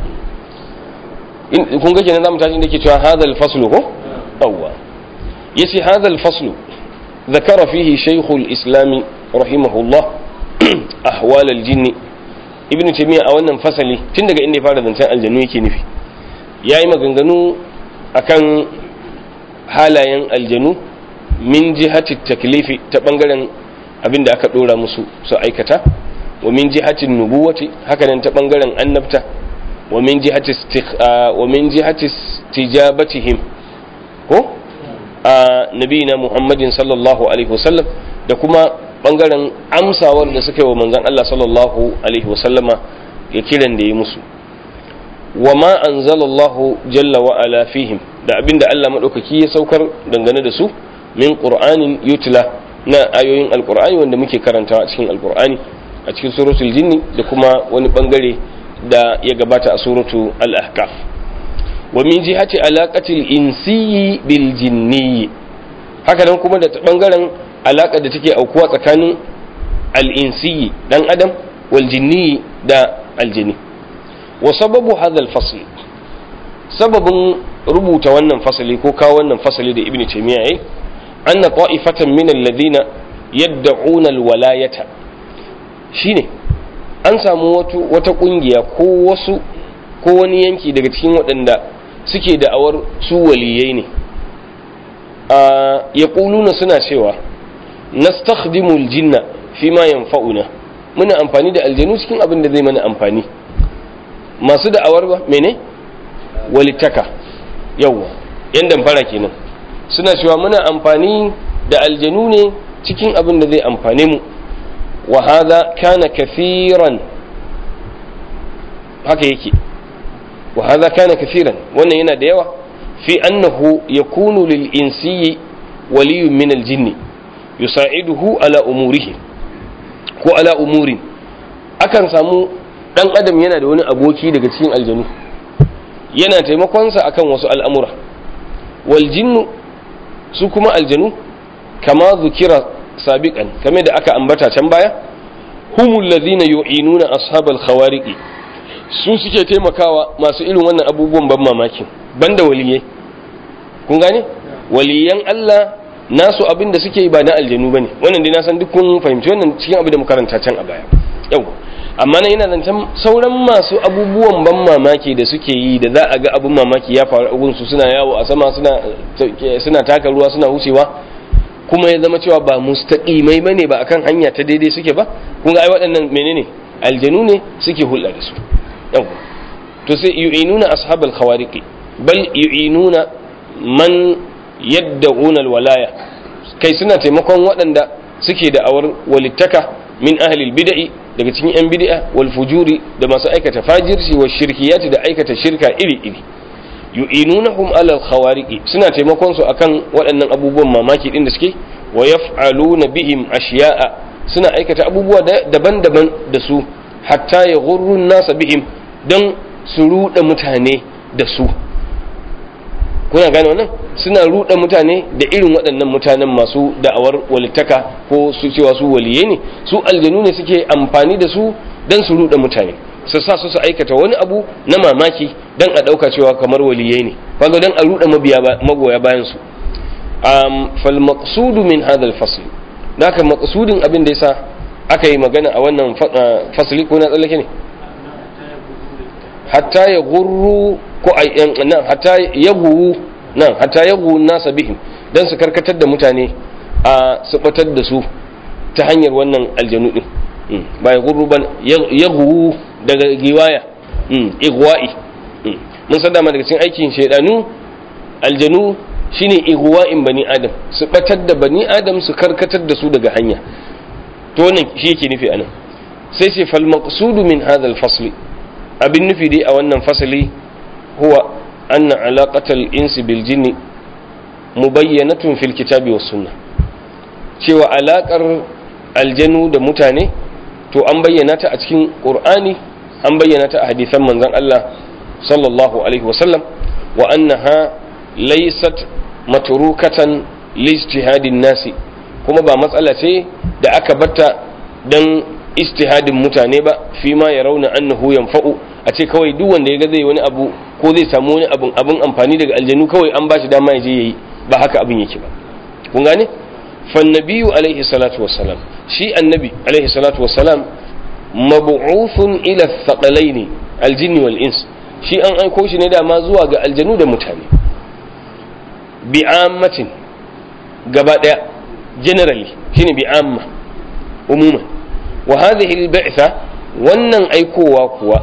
Speaker 1: in kun ga kenan zamu tashi inda yake cewa hadal faslu ko yawwa yace hadal faslu ذكر فيه شيخ الإسلام رحمه الله أحوال الجن ابن تيمية a wannan fasali tun daga inda ya fara zancen aljanu yake nufi ya yi maganganu akan halayen aljanu min jihati taklifi ta bangaren abin da aka dora musu su aikata wa min jihatin nubuwati hakanan ta bangaren annabta wa min jihati wa min jihati tijabatihim ko a nabiyina muhammadin sallallahu alaihi wasallam da kuma bangaren amsawar da suka yi wa manzon Allah sallallahu alaihi wasallama ya kiran da ya musu wa ma anzalallahu jalla wa ala fihim da abinda Allah madaukaki ya saukar dangane da su min qur'anin yutla na ayoyin alqur'ani wanda muke karantawa a cikin alqur'ani a cikin suratul jinni da kuma wani bangare da ya gabata a suratu al-ahqaf wa min jihati alaqatil insiyyi bil jinni haka nan kuma da bangaren alaka da take aukuwa tsakanin al-insiyyi dan adam wal jinni da aljini wa sababu hadha al-fasl sababin rubuta wannan fasali ko kawo wannan fasali da ibnu taymiya yayi anna ta'ifatan min alladhina yad'una al-walayata shine an samu wata kungiya ko wasu ko wani yanki daga cikin waɗanda suke da'awar su waliyai ne ya ƙuluna suna cewa nastakhdimul jinna fi ma yanfa'una muna amfani da aljanu cikin abin da zai mana amfani masu da'awar ba mene walittaka yawwa yan damfara kenan suna cewa muna amfani da aljanu ne cikin abin da zai amfane mu wa hadha kana kathiran haka yake wa hadha kana kathiran wannan yana da yawa fi annahu yakunu lil insiyyi waliyyun min al jinni yusa'iduhu ala umurihi ko ala umurin akan samu dan adam yana da wani aboki daga cikin aljanu yana taimakonsa akan wasu al'amura wal jinnu su kuma aljanu kama zukira sabiqan kame da aka ambata can baya humul ladhina yu'inuna ashabal khawariqi su suke taimakawa masu irin wannan abubuwan ban mamaki banda waliyai kun gane waliyan Allah nasu abin da suke yi ba na aljanu bane wannan dai na san duk kun fahimci wannan cikin abin da muka karanta can a baya yau amma nan ina zancen sauran masu abubuwan ban mamaki da suke yi da za a ga abin mamaki ya faru abun su suna yawo a sama suna suna taka ruwa suna wucewa kuma ya zama cewa ba mustaqimai bane ba akan hanya ta daidai suke ba kun ga ai waɗannan menene aljanu ne suke hulɗa da su yau to sai yu'inuna ashabal khawariqi bal yu'inuna man yadda'una alwalaya kai suna taimakon waɗanda suke da awar walittaka min ahli bid'i daga cikin yan bid'a wal fujuri da masu aikata fajirci wa shirkiyati da aikata shirka iri iri yu'inunahum ala al-khawariqi suna taimakon su akan waɗannan abubuwan mamaki din da suke wa yaf'aluna bihim ashiya'a suna aikata abubuwa daban-daban da su hatta ya ghurrun nasa bihim dan su ruɗa mutane da su kuna gane wannan suna ruɗa mutane da irin waɗannan mutanen masu da'awar walittaka ko su cewa su waliyai ne su aljanu ne suke amfani da su dan su ruɗa mutane su sa su su aikata wani abu na mamaki dan a ɗauka cewa kamar waliyai ne kaga dan a ruɗa magoya bayan su um, fal maqsudu min hadha al fasl naka maqsudin abin da yasa aka yi magana a wannan fasli ko na tsallake ne hatta ya gurru ko nan hatta ya guwu nan hatta ya guwu nasa bihim dan su karkatar da mutane a su batar da su ta hanyar wannan aljanu din ba ya gurru ban ya guwu daga giwaya igwa'i mun san dama daga cikin aikin shaidanu aljanu shine igwa'in bani adam su batar da bani adam su karkatar da su daga hanya to wannan shi yake nufi anan sai ce fal maqsudu min hadha al fasli abin nufi dai a wannan fasali huwa anna alaqatal insi bil jinni mubayyanatun fil kitabi was sunnah cewa alakar aljanu da mutane to an bayyana ta a cikin qur'ani an bayyana ta a hadisan manzon Allah sallallahu alaihi wasallam wa annaha laysat matrukatan lijtihadin nasi kuma ba matsala ce da aka batta dan istihadin mutane ba fi ma ya rauna annahu yanfa'u a ce kawai duk wanda ya ga zai wani abu ko zai samu wani abun abun amfani daga aljanu kawai an bashi dama ya je yayi ba haka abin yake ba kun gane fa nabiyyu alaihi salatu wassalam shi annabi alaihi salatu wassalam mab'uthun ila thaqalaini aljinn wal ins shi an aiko shi ne dama zuwa ga aljanu da mutane bi'ammatin gaba daya generally shine bi'amma umuman wa hadhihi al-ba'tha wannan aikowa kuwa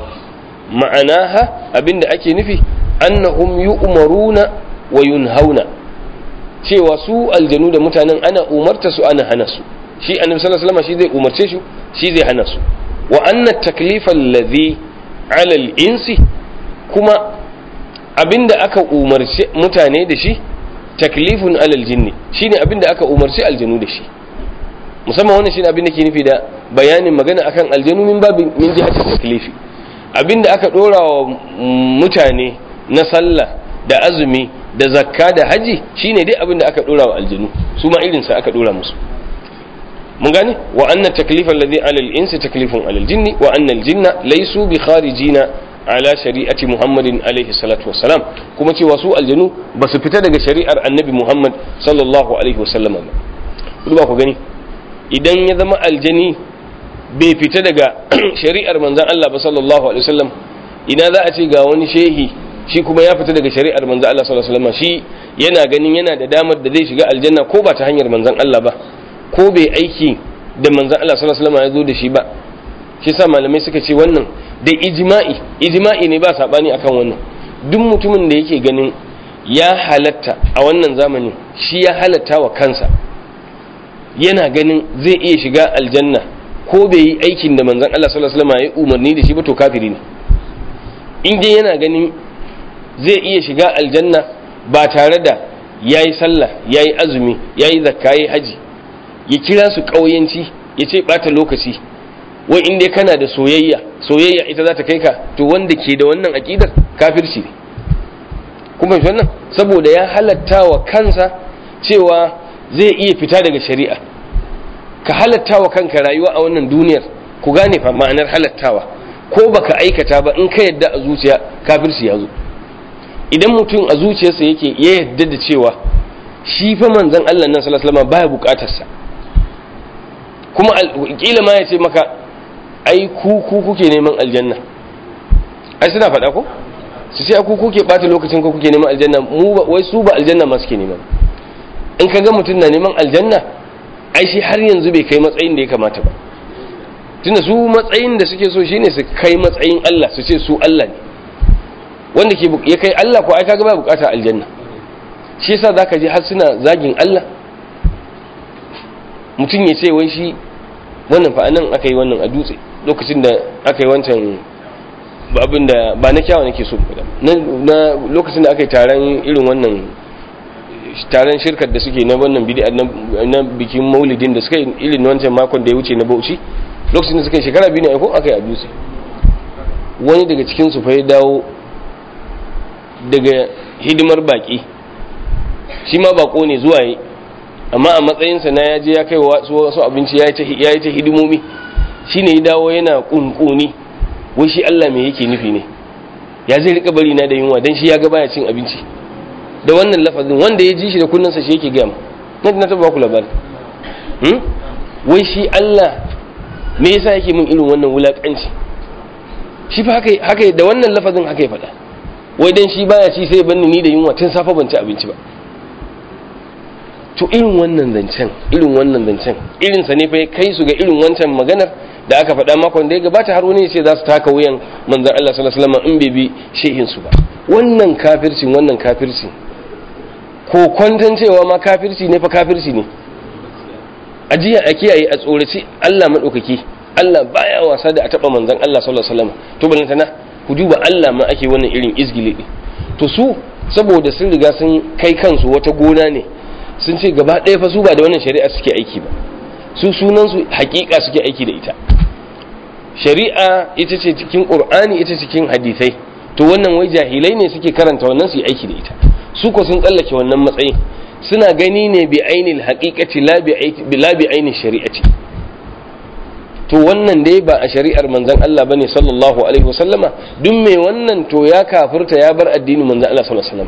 Speaker 1: ma'anaha abinda ake nufi annahum yu'maruna wa yunhauna cewa su aljanu da mutanen ana umarta su ana hana su shi annabi sallallahu alaihi wasallam shi zai umarce shi shi zai hana su wa anna taklifa alladhi ala al-insi kuma abinda aka umarce mutane da shi taklifun alal jinni shine abinda aka umarci aljanu da shi musamman wannan shine abinda ke nufi da bayanin magana akan aljanu min babin min jihati taklifi abinda aka dora wa mutane na sallah da azumi da zakka da haji shine dai abinda aka dora wa aljanu su ma irin sa aka dora musu mun gane wa anna taklifa alladhi ala al-insi taklifun ala al-jinni wa anna al-jinna laysu bi kharijina ala shari'ati muhammadin alaihi salatu wassalam kuma cewa su aljanu ba su fita daga shari'ar annabi muhammad sallallahu alaihi wasallam ba duba ku gani idan ya zama aljani bai fita daga shari'ar manzan Allah ba sallallahu alaihi wasallam ina za a ce ga wani shehi shi kuma ya fita daga shari'ar manzan Allah sallallahu alaihi wasallam shi yana ganin yana da damar da zai shiga aljanna ko ba ta hanyar manzan Allah ba ko bai aiki da manzan Allah sallallahu alaihi wasallam ya zo da shi ba shi sa malamai suka ce wannan da ijma'i ijma'i ne ba sabani akan wannan duk mutumin da yake ganin ya halatta a wannan zamanin shi ya halatta wa kansa yana ganin zai iya shiga aljanna ko bai yi aikin da manzon Allah sallallahu alaihi wasallam ya umarni da shi ba to kafiri ne in dai yana ganin zai iya shiga aljanna ba tare da yayi sallah yayi azumi yayi zakka yayi haji ya kira su kauyanci ya ce bata lokaci wai in dai kana da soyayya soyayya ita za ta kai ka to wanda ke da wannan aƙidar kafirci ne kuma shi wannan saboda ya halatta wa kansa cewa zai iya fita daga shari'a ka halatta wa kanka rayuwa a wannan duniyar ku gane fa ma'anar halattawa ko baka aikata ba in ka yadda a zuciya kafirci ya zo idan mutum a zuciyarsa yake ya yadda da cewa shi fa manzon Allah nan sallallahu alaihi wasallam baya bukatarsa kuma kila ma ya ce maka ai ku ku kuke neman aljanna ai suna faɗa ko su ce ku kuke ɓata lokacin ku kuke neman aljanna mu ba wai su ba aljanna ma suke neman in ka ga mutum na neman aljanna ai shi har yanzu bai kai matsayin da ya kamata ba tunda su matsayin da suke so shine su kai matsayin Allah su ce su Allah ne wanda ke ya kai Allah ko ai kaga ba bukata aljanna shi yasa zaka ji har suna zagin Allah mutum ya ce wai shi wannan fa anan aka yi wannan a dutse lokacin da aka yi wancan abin da ba na kyawa nake so na lokacin da aka yi taron irin wannan taron shirkar da suke na wannan bid'a na bikin maulidin da suka yi irin wancan makon da ya wuce na Bauchi lokacin da suka yi shekara biyu ne ko aka yi a dutse wani daga cikin su fa ya dawo daga hidimar baki shi ma bako ne zuwa yi amma a matsayinsa na ya je ya kai wasu abinci ya yi ta hidimomi shi ne ya dawo yana kunkuni wai shi Allah me yake nufi ne ya zai rika bari na da yunwa don shi ya ga baya cin abinci da wannan lafazin wanda ya ji shi da kunnansa shi yake gaya na na taba ku labari wai shi Allah me yasa yake min irin wannan wulakanci shi fa haka haka da wannan lafazin haka ya faɗa wai dan shi baya ci sai banni ni da yunwa tun safa ban ci abinci ba to irin wannan zancen irin wannan zancen irin sa ne fa ya kai su ga irin wancan maganar da aka faɗa makon da ya gabata har wani ya ce za su taka wuyan manzon Allah sallallahu alaihi wasallam in bai bi shehin su ba wannan kafircin wannan kafircin ko kwantan cewa ma kafirci ne fa kafirci ne ajiya a kiyaye a tsoraci Allah madaukaki Allah baya wasa da a taba manzon Allah sallallahu alaihi wasallam to balantana ku duba Allah ma ake wannan irin izgili to su saboda sun riga sun kai kansu wata gona ne sun ce gaba ɗaya fa su ba da wannan shari'a suke aiki ba su sunan su hakika suke aiki da ita shari'a ita ce cikin qur'ani ita cikin hadisai to wannan wai jahilai ne suke karanta wannan su yi aiki da ita su ko sun tsallake wannan matsayin suna gani ne bi ainil haqiqati la bi ainil shari'ati to wannan dai ba a shari'ar manzon Allah bane sallallahu alaihi wasallama duk mai wannan to ya kafirta ya bar addinin manzon Allah sallallahu alaihi wasallam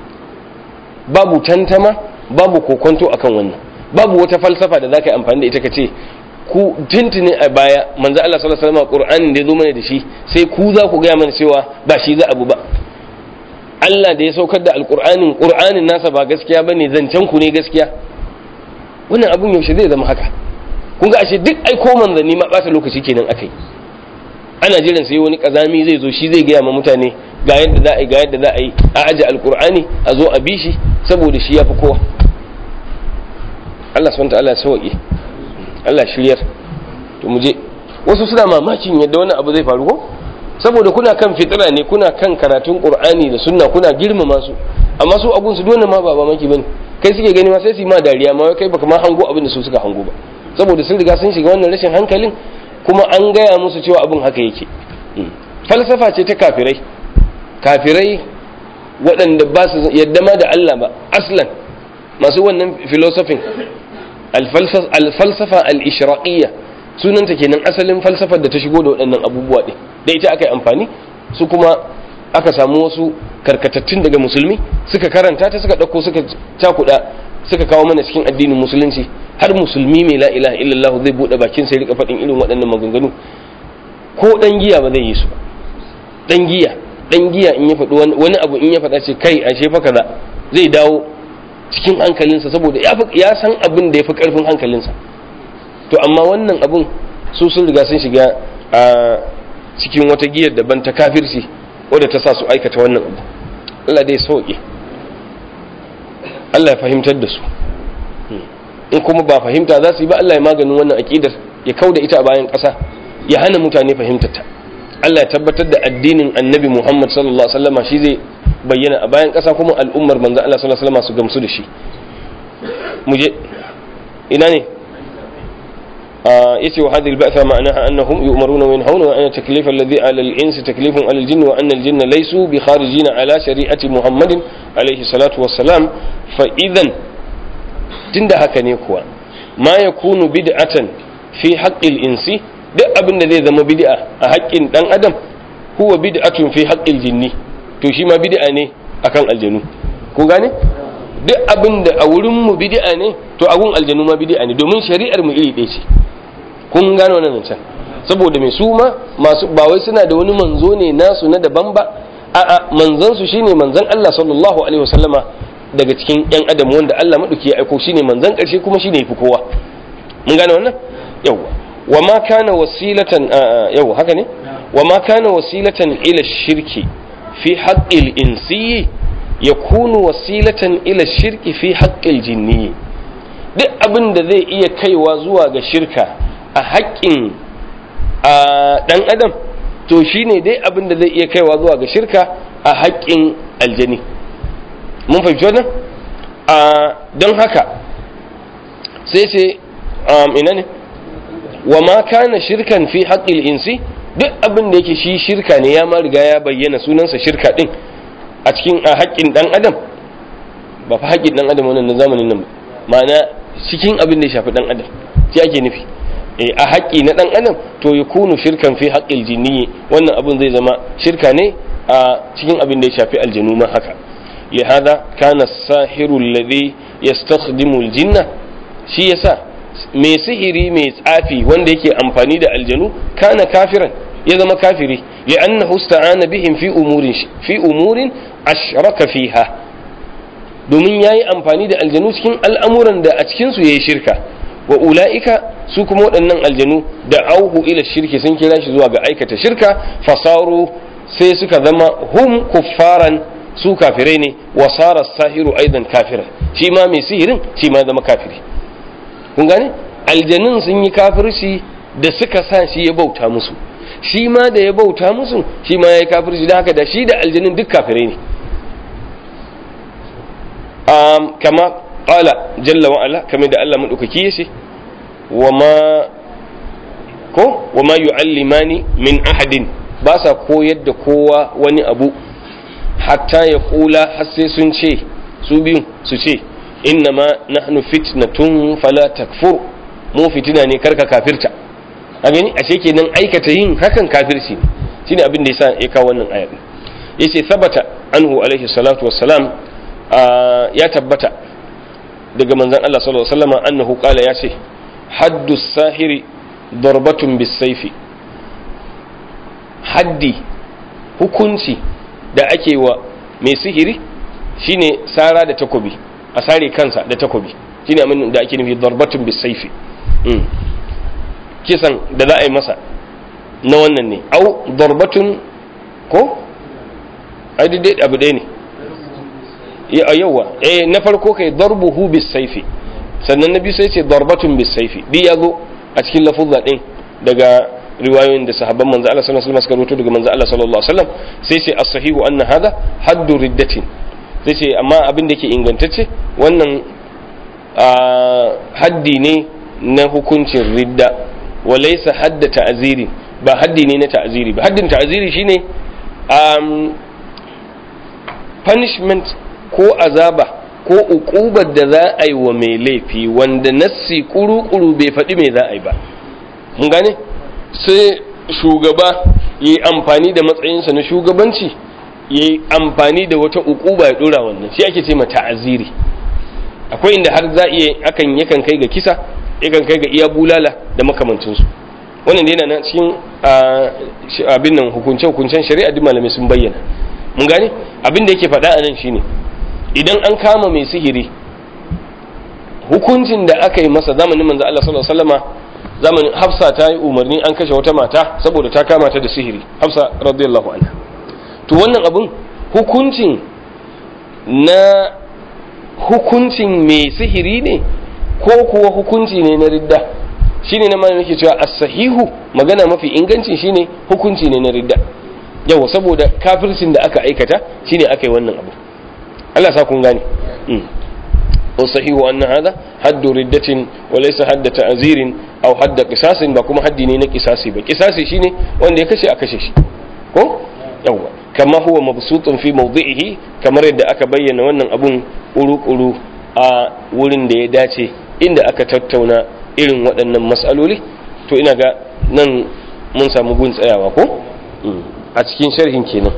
Speaker 1: babu tantama babu kokonto akan wannan babu wata falsafa da zaka yi amfani da ita kace ku tuntune a baya manzon Allah sallallahu alaihi wasallam Qur'anin da ya zo mana da shi sai ku za ku ga mana cewa ba shi za abu ba Allah da ya saukar da alƙur'anin ƙur'anin nasa ba gaskiya bane zancen ku ne gaskiya wannan abun yaushe zai zama haka kun ga ashe duk ai ko manzanni ma ɓata lokaci kenan akai ana jiran sai wani kazami zai zo shi zai gaya ma mutane ga yadda za a yi ga yadda za a yi a aje alƙur'ani a zo a bi shi saboda shi ya fi kowa Allah subhanahu ta'ala ya sauke Allah shiryar to mu je wasu suna mamakin yadda wani abu zai faru ko saboda kuna kan fitira ne kuna kan karatun qur'ani da sunna kuna girmama su amma su abun su dole ma ba mamaki bane kai suke gani ma sai su yi ma dariya ma kai baka ma hango abin da su suka hango ba saboda sun riga sun shiga wannan rashin hankalin kuma an gaya musu cewa abin haka yake falsafa ce ta kafirai kafirai waɗanda ba su yadda ma da Allah ba aslan masu wannan filosofin alfalsafa al-ishraqiyya sunanta kenan asalin falsafar da ta shigo da waɗannan abubuwa ɗin da ita aka yi amfani su kuma aka samu wasu karkatattun daga musulmi suka karanta ta suka ɗauko suka cakuɗa suka kawo mana cikin addinin musulunci har musulmi mai la ilaha illallah zai buɗe bakin sai rika faɗin irin waɗannan maganganu ko ɗan giya ba zai yi su ba ɗan giya ɗan giya in ya faɗi wani abu in ya faɗa ce kai ashe fa kaza zai dawo cikin hankalinsa saboda ya san abin da ya fi ƙarfin hankalinsa to amma wannan abun su sun riga sun shiga a cikin wata giyar daban ta kafirci wadda ta sa su aikata wannan abu Allah dai sauke Allah ya fahimtar da su in kuma ba fahimta za su yi ba Allah ya maganin wannan aƙidar ya kau da ita a bayan ƙasa ya hana mutane fahimtar ta Allah ya tabbatar da addinin annabi Muhammad sallallahu alaihi wasallam shi zai bayyana a bayan ƙasa kuma al'ummar manzon Allah sallallahu alaihi wasallam su gamsu da shi mu je ina ne yace wa hadhihi al-ba'tha ma'naha annahum yu'maruna wa yanhauna wa anna taklif alladhi 'ala al-ins taklifun 'ala al-jinn wa anna al-jinna laysu bi kharijin 'ala shari'ati Muhammadin alayhi salatu wassalam fa idan tunda haka ne kuwa ma yakunu bid'atan fi haqqi al-insi duk abin da zai zama bid'a a haƙƙin dan adam huwa bid'atun fi haqqi al-jinni to shi ma bid'a ne akan aljanu ko gane duk abin da a wurin mu bid'a ne to a gun aljanu ma bid'a ne domin shari'ar mu iri ɗaya ce kun gano wannan can saboda mai su ma masu ba wai suna da wani manzo ne nasu na daban ba a'a manzon su shine manzon Allah sallallahu alaihi wasallama daga cikin yan adam wanda Allah madauki ya aiko shine manzon karshe kuma shine yafi kowa mun gane wannan yawa wa ma kana wasilatan yawa haka ne wa ma kana wasilatan ila shirki fi haqqil insiyyi yakunu wasilatan ila shirki fi haqqil jinni duk abin da zai iya kaiwa zuwa ga shirka a haƙƙin ɗan adam to shine dai abin da zai iya kaiwa zuwa ga shirka a haƙƙin aljani mun fahimci wannan don haka sai ce ina ne wa ma kana shirkan fi haƙƙil insi duk abin da yake shi shirka ne ya ma riga ya bayyana sunansa shirka din a cikin a haƙƙin ɗan adam ba fa haƙƙin ɗan adam wannan na zamanin nan ma'ana cikin abin da ya shafi ɗan adam shi ake nufi a haƙƙi na ɗan adam to ya kunu shirkan fi haƙƙil jinni wannan abin zai zama shirka ne a cikin abin da ya shafi aljanu ma haka lihada kana sahiru alladhi yastakhdimu aljinna shi yasa mai sihiri mai tsafi wanda yake amfani da aljanu kana kafiran ya zama kafiri li'annahu ista'ana bihim fi umurin fi umurin ashraka fiha domin yayi amfani da aljanu cikin al'amuran da a cikin su yayi shirka wa ula'ika su kuma waɗannan aljanu da auhu ila shirki sun kira shi zuwa ga aikata shirka fasaru sai suka zama hum kuffaran su kafirai ne wa sara sahiru aidan kafira shi ma mai sihirin shi ma zama kafiri kun gane aljanun sun yi kafirci da suka sa shi ya bauta musu shi ma da ya bauta musu shi ma ya yi kafirci da haka da shi da aljanun duk kafirai ne kama qala jalla wa ala kamar da Allah madaukaki yace wa ma ko wa ma yu'allimani min ahadin ba sa koyar da kowa wani abu hatta ya kula har sai sun ce su biyu su ce inna ma nahnu fitnatun fala takfur mu fitina ne karka kafirta a gani ashe kenan aikata yin hakan kafirci ne shine abin da yasa ya kawo wannan ayat yace sabata anhu alaihi salatu wassalam ya tabbata daga manzon Allah sallallahu alaihi wasallam annahu qala ya ce haddu sahiri darbatun bisaifi haddi hukunci da ake wa mai sihiri shine sara da takobi a sare kansa da takobi shine amin da ake nufi darbatun bisaifi kisan da za a yi masa na wannan ne au darbatun ko ai dai abu ɗaya ne yawa eh na farko kai darbuhu bisaifi sannan na biyu sai ce darbatun bisaifi duk ya zo a cikin lafuzza din daga riwayoyin da sahabban manzo Allah sallallahu alaihi wasallam suka rawaito daga manzo Allah sallallahu alaihi wasallam sai ce as-sahihu anna hadha haddu riddatin sai ce amma abin da yake ingantacce wannan haddi ne na hukuncin ridda wa laysa hadda ta'ziri ba haddi ne na ta'ziri ba haddin ta'ziri shine um, punishment ko azaba ko ukubar da za a yi wa mai laifi wanda nassi kuru-kuru bai faɗi mai za a yi ba mun gane sai shugaba ya yi amfani da matsayinsa na shugabanci ya yi amfani da wata ukuba ya ɗora wannan shi ake ce ma ta'aziri akwai inda har za iya akan yakan kai ga kisa yakan kai ga iya bulala da makamancinsu wannan da yana nan cikin abin nan hukunce-hukuncen shari'a duk malamai sun bayyana mun gane abin da yake faɗa a nan shine idan an kama mai sihiri hukuncin da aka yi masa zamanin manzo Allah sallallahu alaihi wasallama zamanin Hafsa ta yi umarni an kashe wata mata saboda ta kama ta da sihiri Hafsa radiyallahu anha to wannan abun hukuncin na hukuncin mai sihiri ne ko kuwa hukunci ne na ridda shine na malamin yake cewa as-sahihu magana mafi inganci shine hukunci ne na ridda yawa saboda kafircin da aka aikata shine aka yi wannan abu Allah sa kun gane والصحيح أن هذا حد ردة وليس حد تعزير أو حد قصاص ba kuma haddi ne na kisasi ba kisasi shine wanda ya kashe a kashe shi ko yawa kama huwa mabsutun fi mawdi'ihi kamar yadda aka bayyana wannan abun kuru-kuru a wurin da ya dace inda aka tattauna irin waɗannan matsaloli to ina ga nan mun samu gun tsayawa ko a cikin sharhin kenan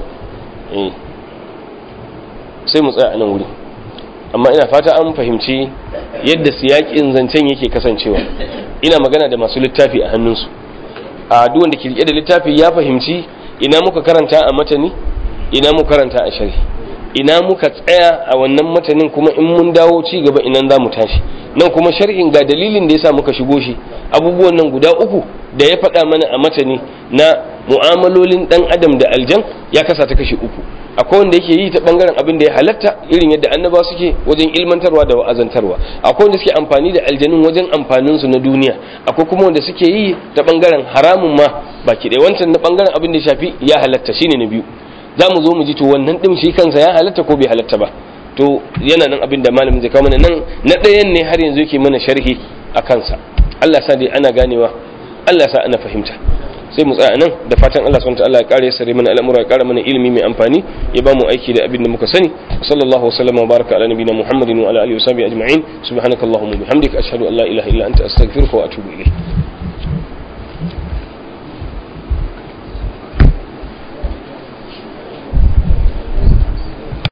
Speaker 1: sai mu tsaya a nan wuri amma ina fata an fahimci yadda siyakin zancen yake kasancewa ina magana da masu littafi a hannunsu a duk wanda ke rike da littafi ya fahimci ina muka karanta a matani ina muka karanta a sharhi ina muka tsaya a wannan matanin kuma in mun dawo ci gaba inan za mu tashi nan kuma sharhin ga dalilin da yasa muka shigo shi abubuwan nan guda uku da ya faɗa mana a matani na mu'amalolin ɗan adam da aljan ya kasa ta kashi uku akwai wanda yake yi ta bangaren abin da ya halatta irin yadda annaba suke wajen ilmantarwa da wa'azantarwa akwai wanda suke amfani da aljanun wajen amfanin su na duniya akwai kuma wanda suke yi ta bangaren haramun ma baki ɗaya wancan na bangaren abin da ya shafi ya halatta shine na biyu za mu zo mu ji to wannan ɗin shi kansa ya halatta ko bai halatta ba to yana nan abin da malamin zai kawo mana nan na ɗayan ne har yanzu yake mana sharhi a kansa Allah sa dai ana ganewa Allah sa ana fahimta sai mu tsaya nan da fatan Allah subhanahu wataala ya kare sare mana al'amura ya kara mana ilimi mai amfani ya ba mu aiki da abin da muka sani sallallahu wasallam wa baraka ala nabiyina muhammadin wa ala alihi wa sahbihi ajma'in subhanakallahumma bihamdika ashhadu an la ilaha illa anta astaghfiruka wa atubu ilayk